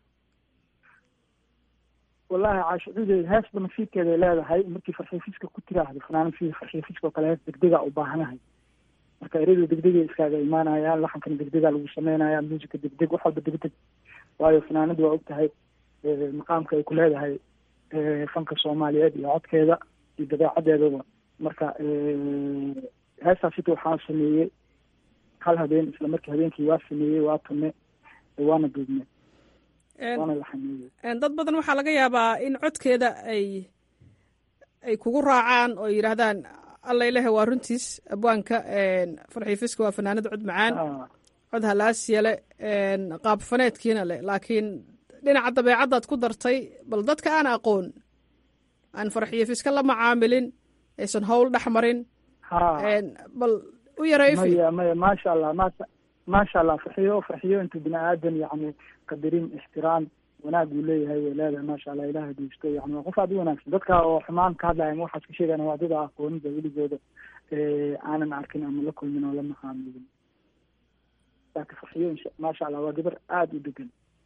Speaker 10: wallahi caashicudeed heesba nasiibkeeday leedahay markii farxiifiska ku tiraahdo fanaanad sidii farxiifiska oo kale hees degdega u baahanahay marka ereyadu degdegay iskaaga imaanayaan laxankana degdega lagu sameynaya muusika degdeg wax walba degdeg waayo fanaanadu waa og tahay eh, maqaamka ay ku leedahay eh, fanka soomaaliyeed iyo codkeeda iyo dabeecadeedaba marka eh, heestaas sita waxaan sameeyey hal habeen isla markii habeenkii waa sameeyey waa tume waana duubne
Speaker 5: En-
Speaker 10: waana laxameeyey
Speaker 5: en dad badan waxaa laga yaabaa in codkeeda ay ay kugu raacaan oo yidhaahdaan alla ilahe waa runtiis abwaanka en, farxiifiska waa fanaanad cod macaan
Speaker 10: Ah.
Speaker 5: cod halaasiya leh en, qaab faneedkiina leh laakiin dhinaca dabeecaddaad ku dartay bal dadka aan aqoon aan farxiifiska la macaamilin aysan howl dhex marin
Speaker 10: ha
Speaker 5: en, bal u yarayfi
Speaker 10: maya maya maasha allah maasha maasha allah farxiyo farxiyo intuu bini aadan yacni qadarin ixtiraam wanaag uu leeyahay way leedahay maasha allah ilaah diisto yani waa qof aad u wanaagsan dadka oo xumaan ka hadlaya ama waxaas ka sheegana waa dad aqoonida weligooda eh, aanan arkin ama la kulmin oo la macaamilin laakiin farxiyo insha- maasha allah waa gabar aada u degan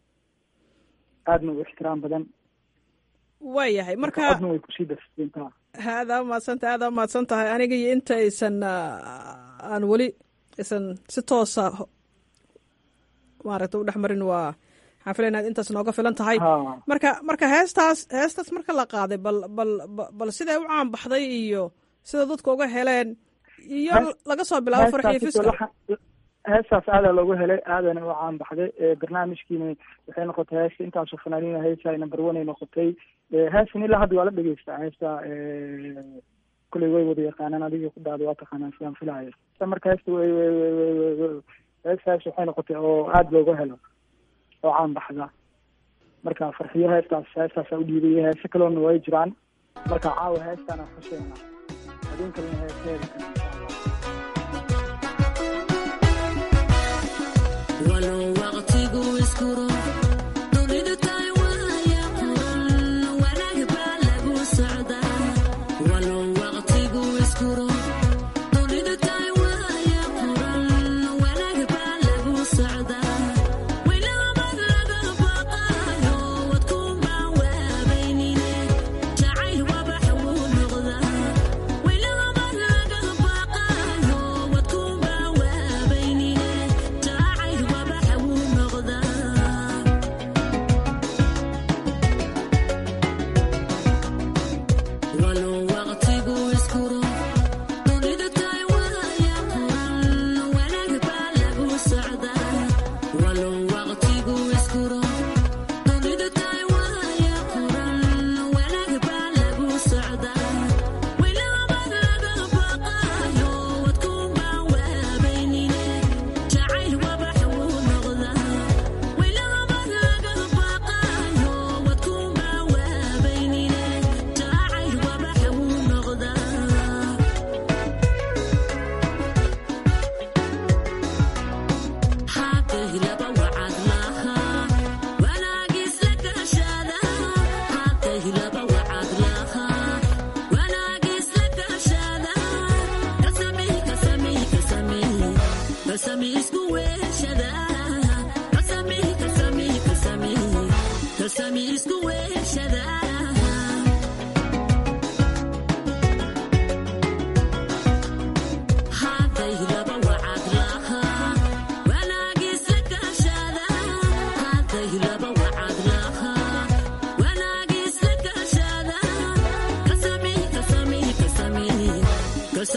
Speaker 10: aadna u ixtiraam badan
Speaker 5: waayahay marka
Speaker 10: codna way kusii darsiintaa
Speaker 5: aadaa umahadsantahay aadaa umahadsan tahay aniga iyo inta aysan ah, aan weli aysan si toosa ho- maaragta u dhex marin waa waxaan filaya inaad intaas nooga filan tahay
Speaker 10: ha
Speaker 5: marka marka heestaas heestaas marka la qaaday bal bal ba- bal siday u caan baxday iyo sida dadka uga heleen iyo
Speaker 10: Hees-
Speaker 5: laga soo bilaabo farxiyo
Speaker 10: heestaas
Speaker 5: fiska
Speaker 10: laxa- heestaas aadaa loogu helay aadana u caan baxday Eh, barnaamijkiina waxay noqotay heesta intaasoo fanaaniina heesay number one ay noqotay Eh, heestan ilaa hadda waa la dhegeystaa heesta eh, kuley way wada yaqaanaan adiga ku dhahda waa taqaanaan sidaan filaayo sa marka heesta way way way way way way heestaas waxay noqotay oo aada looga helo oo caan baxda marka farxiyo heestaas heestaasaa u dhiibaya heese kaloona way jiraan marka caawa heestaana xuseena habeen kalena heeseeda kale insha allah
Speaker 11: walow waqtigu iskuro dunidu tahay waaya quran wanaag baa lagu socdaa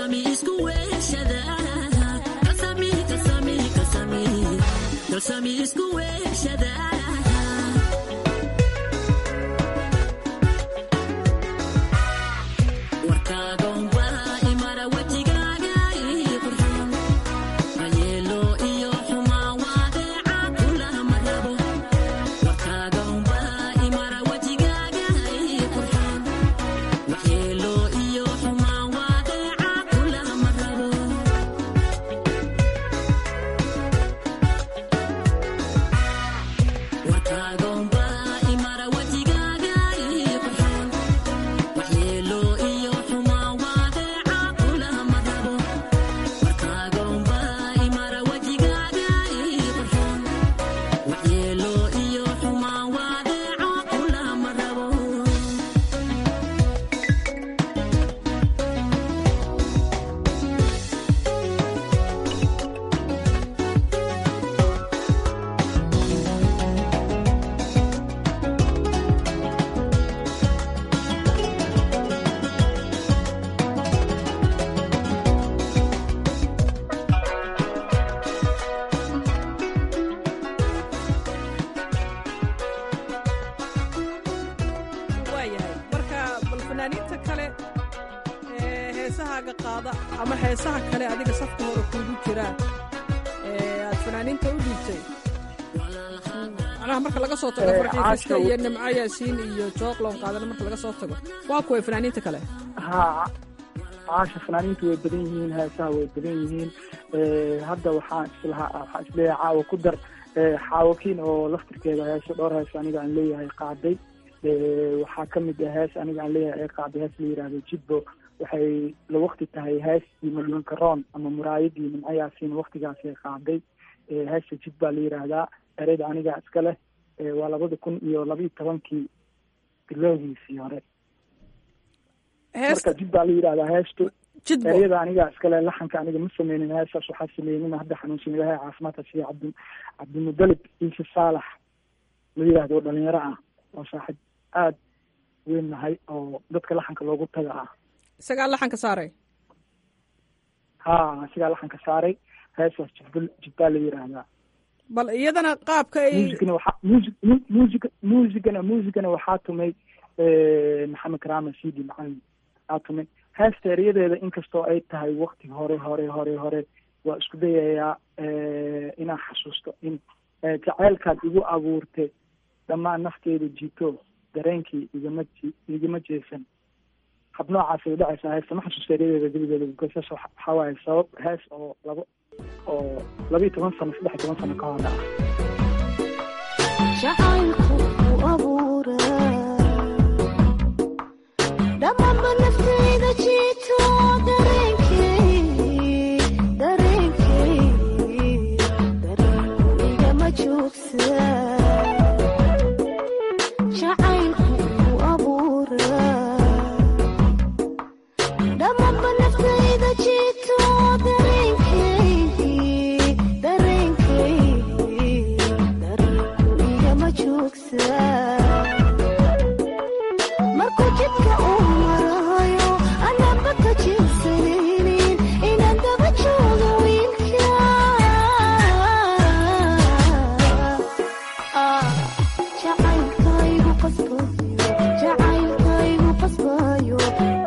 Speaker 11: kalsami isku weeshada kalsami kalsami kalsami kalsami isku weeshada warkaagonba imara wejigaaga ii qurxoon ayeelo iyo xumaa waadeeca kulama rabo warkaagonba imara wejigaaga ii qurxoon waxyeelo iyo xumaa waadeeca kulama rabo warkaagonba imara wejigaaga ii qurxoon waxyeelo iyo xumaa waadeeca kulama rabo warkaagonba imara wejigaaga ii qurxoon waxyeelo iyo xumaa waadeeca kulama rabo
Speaker 5: waayahay marka bal fanaaniinta kale ee heesahaaga qaada ama heesaha kale adiga safka hore kuugu jiraan ee aad fanaaniinta u dhiibtay macnaha marka laga soo tago
Speaker 10: Eh,
Speaker 5: farxii fiska
Speaker 10: caasha-
Speaker 5: iyo nimco yaasiin iyo jooqlon qaadana marka laga soo tago waa kuway fanaaniinta kale
Speaker 10: haa caasha fanaaniintu way badan yihiin heesaha way badan yihiin Eh, hadda waxaan islahaa waxaan isleeyahay caawa ku dar eh, xaawakiin oo laftirkeeda heeso dhowr hees aniga aan leeyahay qaaday Eh, waxaa ka mid ah hees aniga aan leeyahay ee qaaday hees la yidhaahdo jidbo waxay la waqti tahay heestii madluunka roon ama muraayadii nimco yaasiin waqtigaasay qaaday Eh, heesta jid baa la yidhaahdaa ereyda aniga iska leh Eh, waa labada kun iyo labiyo tobankii bilowgiisii hore marka jid baa la yidhahdaa heestu
Speaker 5: jidbo
Speaker 10: ereyada aniga iskale laxanka aniga ma sameynin heestaas waxaa sameeyey nin hadda xanuunsan ilahay caafimaadka siiya cabdi cabdimudalib ciise saalax la yidhaahdo oo dhalinyaro ah oo saaxiib aada weyn nahay oo dadka laxanka loogu taga ah
Speaker 5: isagaa laxanka saaray
Speaker 10: ha sigaa laxanka saaray heestaas jidba jidbaa la yidhaahdaa
Speaker 5: bal iyadana qaabka ay
Speaker 10: muusigana waxaa muusig mu- muusig muusigana muusigana waxaa tumay maxamed karaama sidi macalin aa tumay heesta eryadeeda inkastoo ay tahay wakti hore hore hore hore waa isku dayayaa inaan xasuusto in eh, jacaylkaad igu abuurtay dhammaan nafteeda jito dareenkii igama ji- igama jeesan hab noocaasay udhacaysaa heesta ma xasuusta eryadeeda gebigeeda because hees waxa waxaa waaye sabab hees oo labo oo labiyo toban sano saddex iyo toban sano ka hor ah
Speaker 12: jacaylku u abuura dhammaanba naftayda jiito dareenkay dareenkay dareenku igama joogsa jacaylku u abuura dhammaanba naftayda jiito dareenkay dareenkay dareenku igama joogsa markuu jidka uu marayo anaba ka jeedsanaynin inaan daba joogo wiilka Ah, jacaylkaygu qasbayo jacaylkaygu qasbayo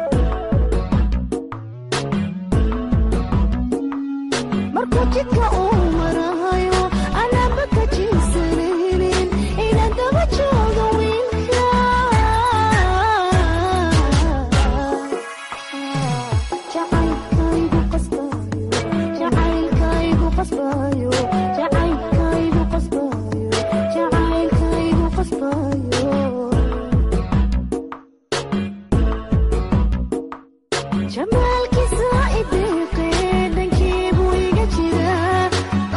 Speaker 12: markuu jidka uu marayo anaba ka jeedsanaynin inaan daba joogo wiilka jacaylkaygu qasbayo jacaylkaygu qasbayo jacaylkaygu qasbayo jacaylkaygu qasbayo jamaalkiisa ideeqee dhankiibuu iga jiraa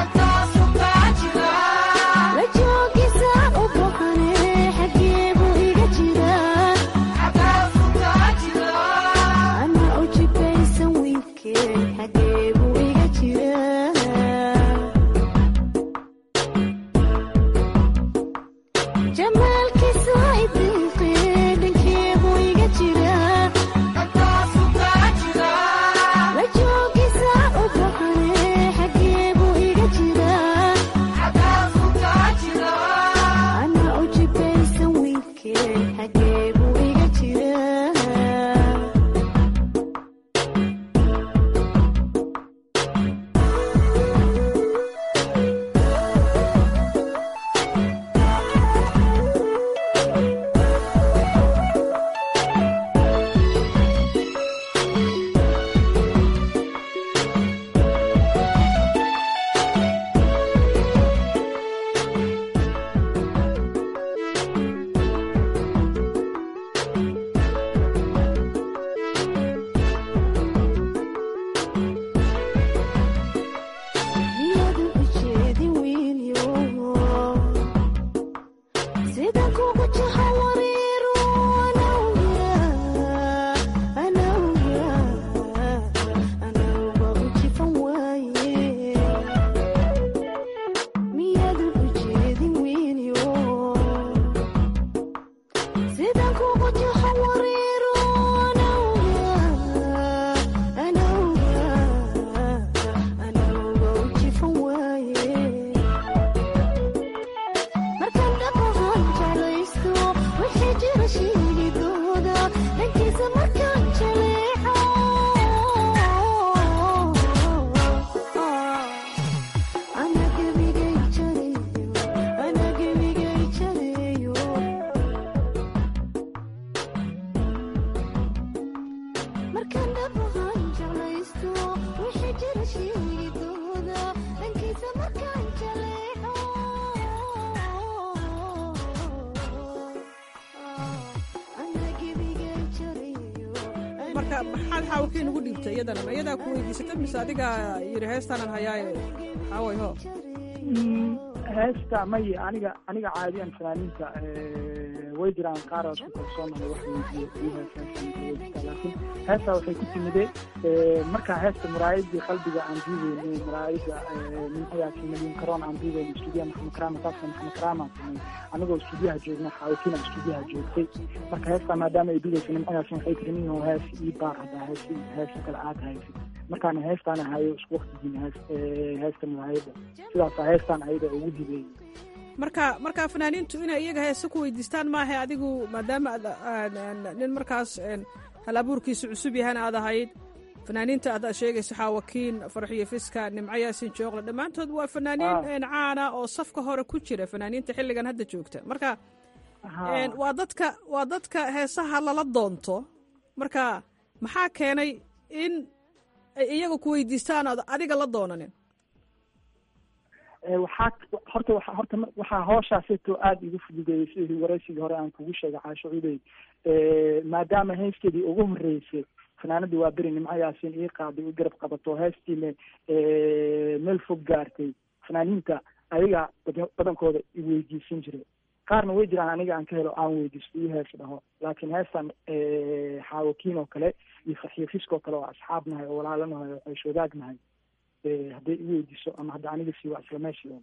Speaker 5: marka maxaad xaawakiin ugu dhiibtay iyadana ma iyadaa ku weydiisatay mise adiga yidhi heestaanan hayaaye xaaway ho
Speaker 10: heesta may aniga aniga caadiyan fanaaniinta way jiraan qaar oo isku kalsoonaya wax weydiiyo laakiin heesta waxay ku timide markaa heesta muraayadii qalbiga aan duubeynay muraayada nimcadaasi malin karoon aan duubeyn stuudiyaha maxamed karaama taasa maxamed karaama samey anigoo stuudiyaha joogna xaawakiina stuudiyaha joogtay marka heesta maadaama ay duubeysa nimcadaasi waxay tiri nin hees ii baar haddaa hees heesta kale aad haysid markaan heestaan hayo isku waqtigiin hees heesta muraayada sidaasa heestaan ayada ugu hibeeyey
Speaker 5: marka marka fanaaniintu inay iyaga heese ku weydiistaan maaha adigu maadaama aad nin markaas hal abuurkiisu cusub yahana aad ahayd fanaaniinta aad sheegayso xaawakiin farxiyo fiska nimco yaasin jooqle dhammaantood waa fanaaniin caana oo safka hore ku jira fanaaniinta xilligan hadda joogta marka waa dadka waa dadka heesaha lala doonto marka maxaa keenay in ay iyaga ku weydiistaan ood adiga la doonanin
Speaker 10: waxaa horta wa horta waxaa hooshaasito aada igu fududeeyey sidii waraysigii hore aan kugu sheegay caasho cudey maadaama heyskeedii ugu horreysay fanaanadii waa beri nimco yaasiin ii qaaday u garab qabato heestiina meel fog gaartay fanaaniinta ayaga badankooda i weydiisan jiray qaarna way jiraan aniga aan ka helo aan weydiisto iyo hees dhaho laakiin heestan xaawakiin oo kale iyo farxiyo fiskoo kale oo asxaab nahay oo walaalanahay oo ceesh wadaag nahay hadday i weydiiso ama hadda aniga sii waa isla meeshii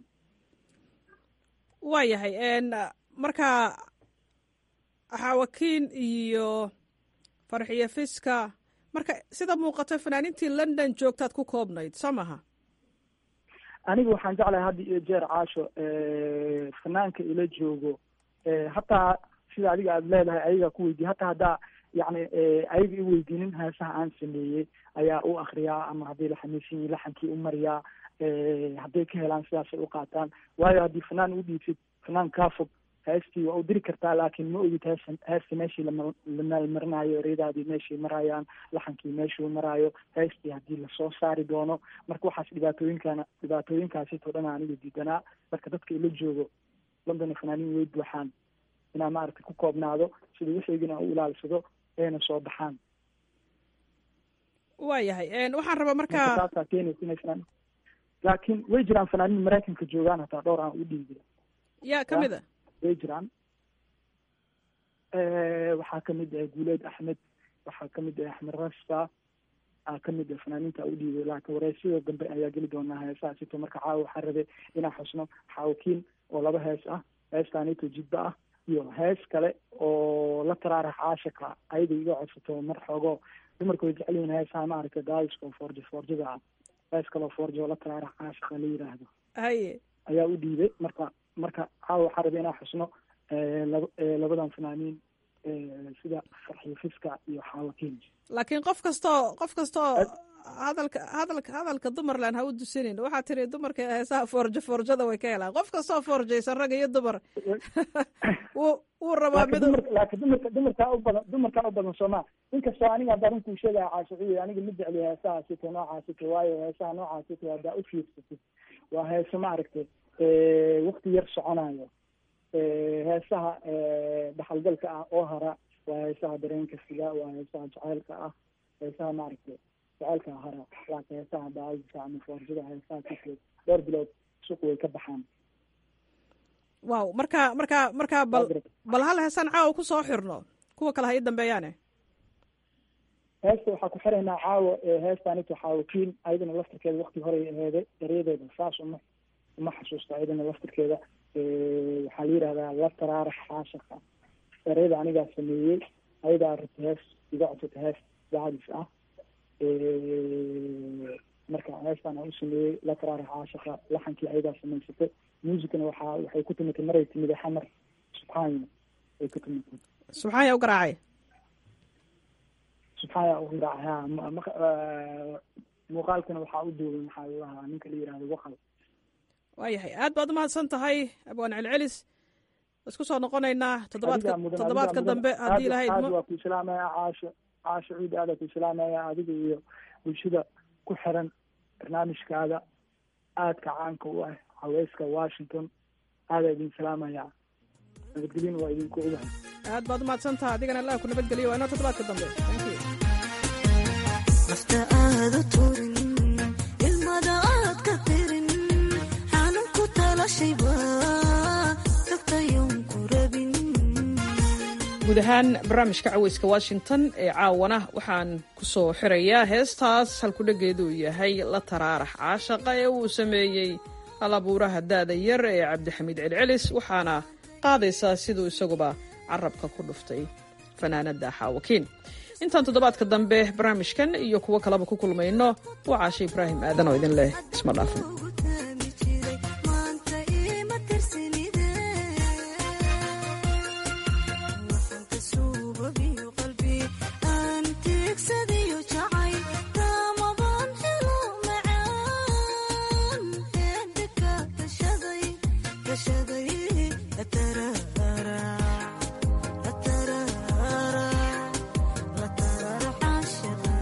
Speaker 5: waa yahay marka xaawakiin iyo farxiyo fiska marka sida muuqato fanaaniintii london joogtaad ku koobnayd soo maha
Speaker 10: aniga waxaan jeclahay hadda iyo jeer caasho fanaanka ila joogo hataa sida adiga aada leedahay ayagaa ku weydiiye hataa haddaa yacni ayaga i weydiinin heesaha aan sameeyey ayaa u akriyaa ama hadday la xamiisan yihin laxankii u mariyaa hadday ka helaan sidaasay u qaataan waayo haddii fanaan u dhiibsid fanaan kaa fog heestii waa u diri kartaa laakiin ma ogid hees heesta meeshii lama la maalmarinayo ereyadaadii meeshay marayaan laxankii meeshuu maraayo heestii haddii lasoo saari doono marka waxaas dhibaatooyinkana dhibaatooyinkaasitoo dhan aniga diidanaa marka dadka ila joogo london fanaaniin way buuxaan inaa maaragtay ku koobnaado sida wixiigina u ilaalsado ayna soo baxaan
Speaker 5: waa yahay waxaan rabaa marka
Speaker 10: taasaa keenaysa inay fanaan laakiin way jiraan fanaaniin maraykanka joogaan hataa dhowr aan u dhiibi
Speaker 5: yaa kamid a
Speaker 10: way jiraan waxaa kamid ah guuleed axmed waxaa kamid ah axmed rasta aa kamid ah fanaaniinta u dhiibay laakiin wareysyada dambe ayaa geli doonaa heesaha sito marka caawa waxaa rabe inaan xusno xaawakiin oo laba hees ah heestaanito jidba ah iyo hees kale oo la taraarax caashika ayada iga codsato mar xoogo dumarka way jecel yihiin heesaha maaragtay daaiska oo foorjo foorjada ah hees kale oo foorjo oo la taraarax caashika la yiraahdo
Speaker 5: haye
Speaker 10: ayaa u dhiibay marka marka caawa waxaa rabay inaan xusno laba labadan fanaaniin sida farxiyo fiska iyo xaawakiin
Speaker 5: laakiin qof kastoo qof kastoo hadalka hadalka hadalka dumarland ha u dusinin waxaa tiri dumarka heesaha foorjo foorjada way ka helaan qof kastoo foorjaysan rag iyo dumar wuu wuu rabaa mid
Speaker 10: laakiin dumarka dumarkaa u badan dumarkaa u badan sooma inkastoo aniga hadda runkuu sheegaya caashuciye aniga ma jecli heesaha sito noocaasito waayo heesaha noocaasito haddaa u fiirsatid waa heeso maaragtay wakti yar soconayo heesaha dhaxalgalka ah oo hara waa heesaha dareenka siga waa heesaha jaceylka ah heesaha maaragtay jaceylka hara laakiin heesaha daaiska ama foorjada heesaha kikeed dhowr bilood suuq way ka baxaan
Speaker 5: wow marka marka marka bal bal hal heesaan caawa ku soo xirno kuwa kale ha ii dambeeyaane
Speaker 10: heesta waxaa ku xiraynaa caawa heestaanito xaawakiin ayadana laftirkeeda wakti horey aheeday daryadeeda saas uma uma xasuusta ayadana laftirkeeda waxaa la yidhahdaa la taraarax caashaka ereyada anigaa sameeyey ayadaa rabta hees iga codsata hees daadis ah marka heestaan aan u sameeyey la taraarax caashaka laxankii ayadaa samaysatay muusikana waxaa waxay ku timitay maray timiday xamar subxaanya ay ku timitay
Speaker 5: subxaanya u garaacay
Speaker 10: subxaanya u garaacay ha muuqaalkana waxaa u duubay maxaa lahaa ninka la yihahdo waqal
Speaker 5: waayahay aad baad umahadsan tahay abwaan celcelis isku soo noqonaynaa toddobaadka toddobaadka dambe haddii lahayd
Speaker 10: aad waa ku islaamaya caasho caasho ciid aada ku islaamaya adiga iyo bulshada ku xiran barnaamijkaada aadka caanka u ah haweyska washington aadaa idin salaamaya nabadgelyin waa idinku ogahay
Speaker 5: aad baad umahadsan tahay adigana allah ku nabadgeliyo waa inoo toddobaadka dambe thank you
Speaker 12: nafta aad u turin ilmada aad ka tirin xanan ku talashayba tagtayun ku rabin
Speaker 5: guud ahaan barnaamijka caweyska washington ee caawana waxaan ku soo xirayaa heestaas halkudhegeedu yahay la taraarax caashaqa ee uu sameeyey halabuuraha daada yar ee cabdixamiid celcelis waxaana qaadaysaa siduu isaguba carabka ku dhuftay fanaanada xaawakiin intaan toddobaadka dambe barnaamijkan iyo kuwo kaleba ku kulmayno waa caashe ibraahim aadan oo idin leh isma dhaafin
Speaker 12: maanta ima tirsinide waxaan ka suubabiyo qalbi aan tiigsadiyo jacay taamaban helo macaan eedhika gashaday gashaday lataraara lataraara lataraara caashiqa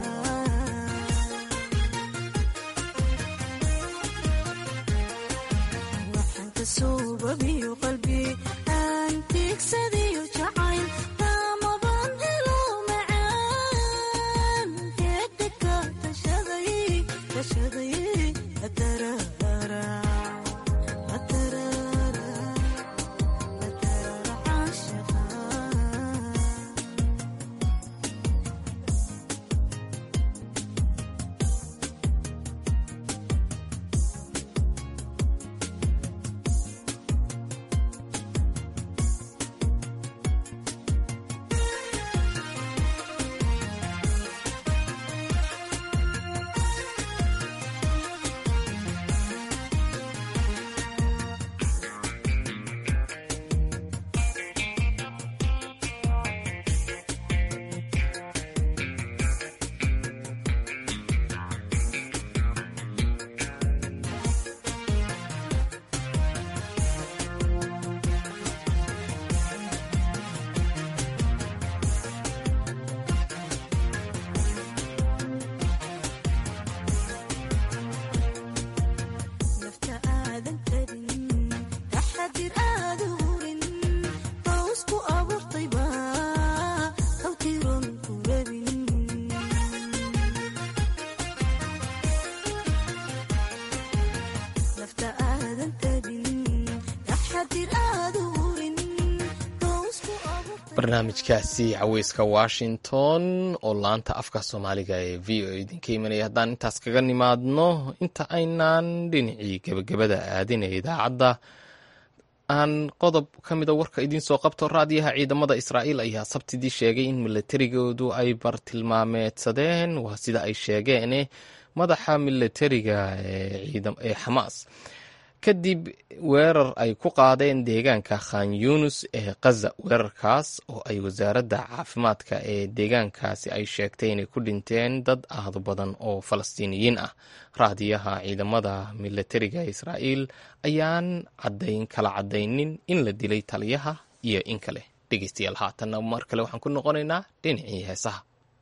Speaker 12: waxaan ka suubabiyo qalbi aan tiigsadiyo jacayl taamaban helo macaan geedhika gashaday gashaday lataraara lataraara lataraara caashiqa nafta aadan karin taxadir aada hurin bawsku abuurtayba hawtiron ku rabin nafta aadan karin taxadir aada hurin bawsku
Speaker 1: barnaamijkaasi caweyska washington oo laanta afka soomaaliga ee v o idinka imanaya haddaan intaas kaga nimaadno inta aynaan dhinacii gebagabada aadinaya idaacadda aan qodob ka mida warka idiin soo qabto raadiyaha ciidamada israa'iil ayaa sabtidii sheegay in milatarigoodu ay bartilmaameedsadeen waa sida ay sheegeen madaxa milatariga ee xamaas kadib weerar ay ku qaadeen deegaanka khan yunis ee khaza weerarkaas oo ay wasaaradda caafimaadka ee deegaankaasi ay sheegtay inay ku dhinteen dad aad badan oo falastiiniyiin ah raadiyaha ciidamada milatariga israa'iil ayaan cadayn kala cadaynin in la dilay taliyaha iyo in kale dhegeystayaal haatanna mar kale waxaan ku noqonaynaa dhinacii heesaha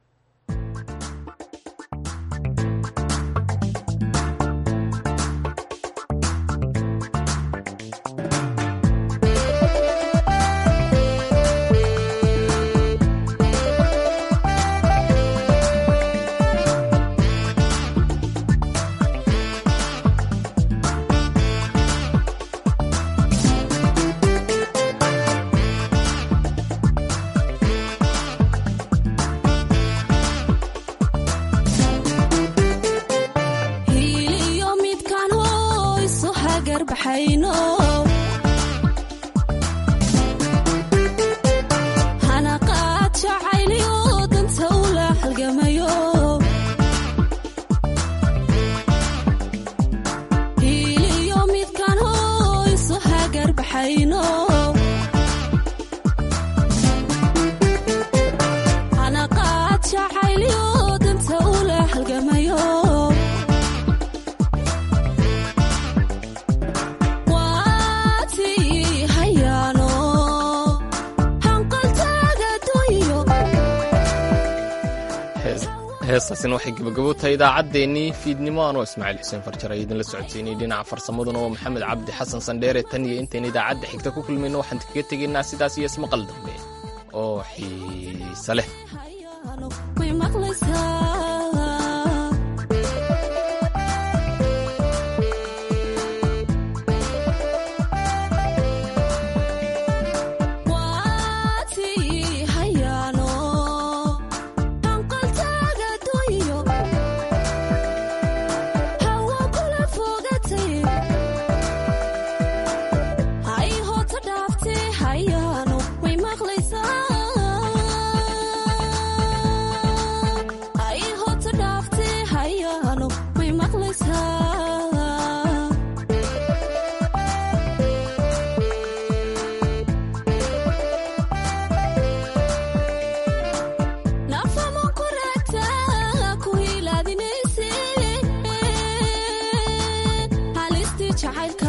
Speaker 12: hiiliyo midkaan hoyso hagar baxayno hanaqaad jacayliyo danta ula halgamayo hiiliyo midkaan hoyso hagar baxayno hanaqaad jacayliyo danta ula halgamayo waatii hayaano hanqaltaaga dunyo
Speaker 1: heestaasina waxay gabagabo tahay idaacaddeenii fiidnimo anoo ismaaciil xuseen farjar ay idinla socodsiinay dhinaca farsamaduna oo maxamed cabdi xasan sandheere tan iyo intayna idaacadda xigta ku kulmayno waxaan kaga tegaynaa sidaas iyo ismaqal dambe oo xiise leh
Speaker 12: way maqlaysaa
Speaker 11: nafama ku raagtaa ku hilaadinayse halistii jacaylka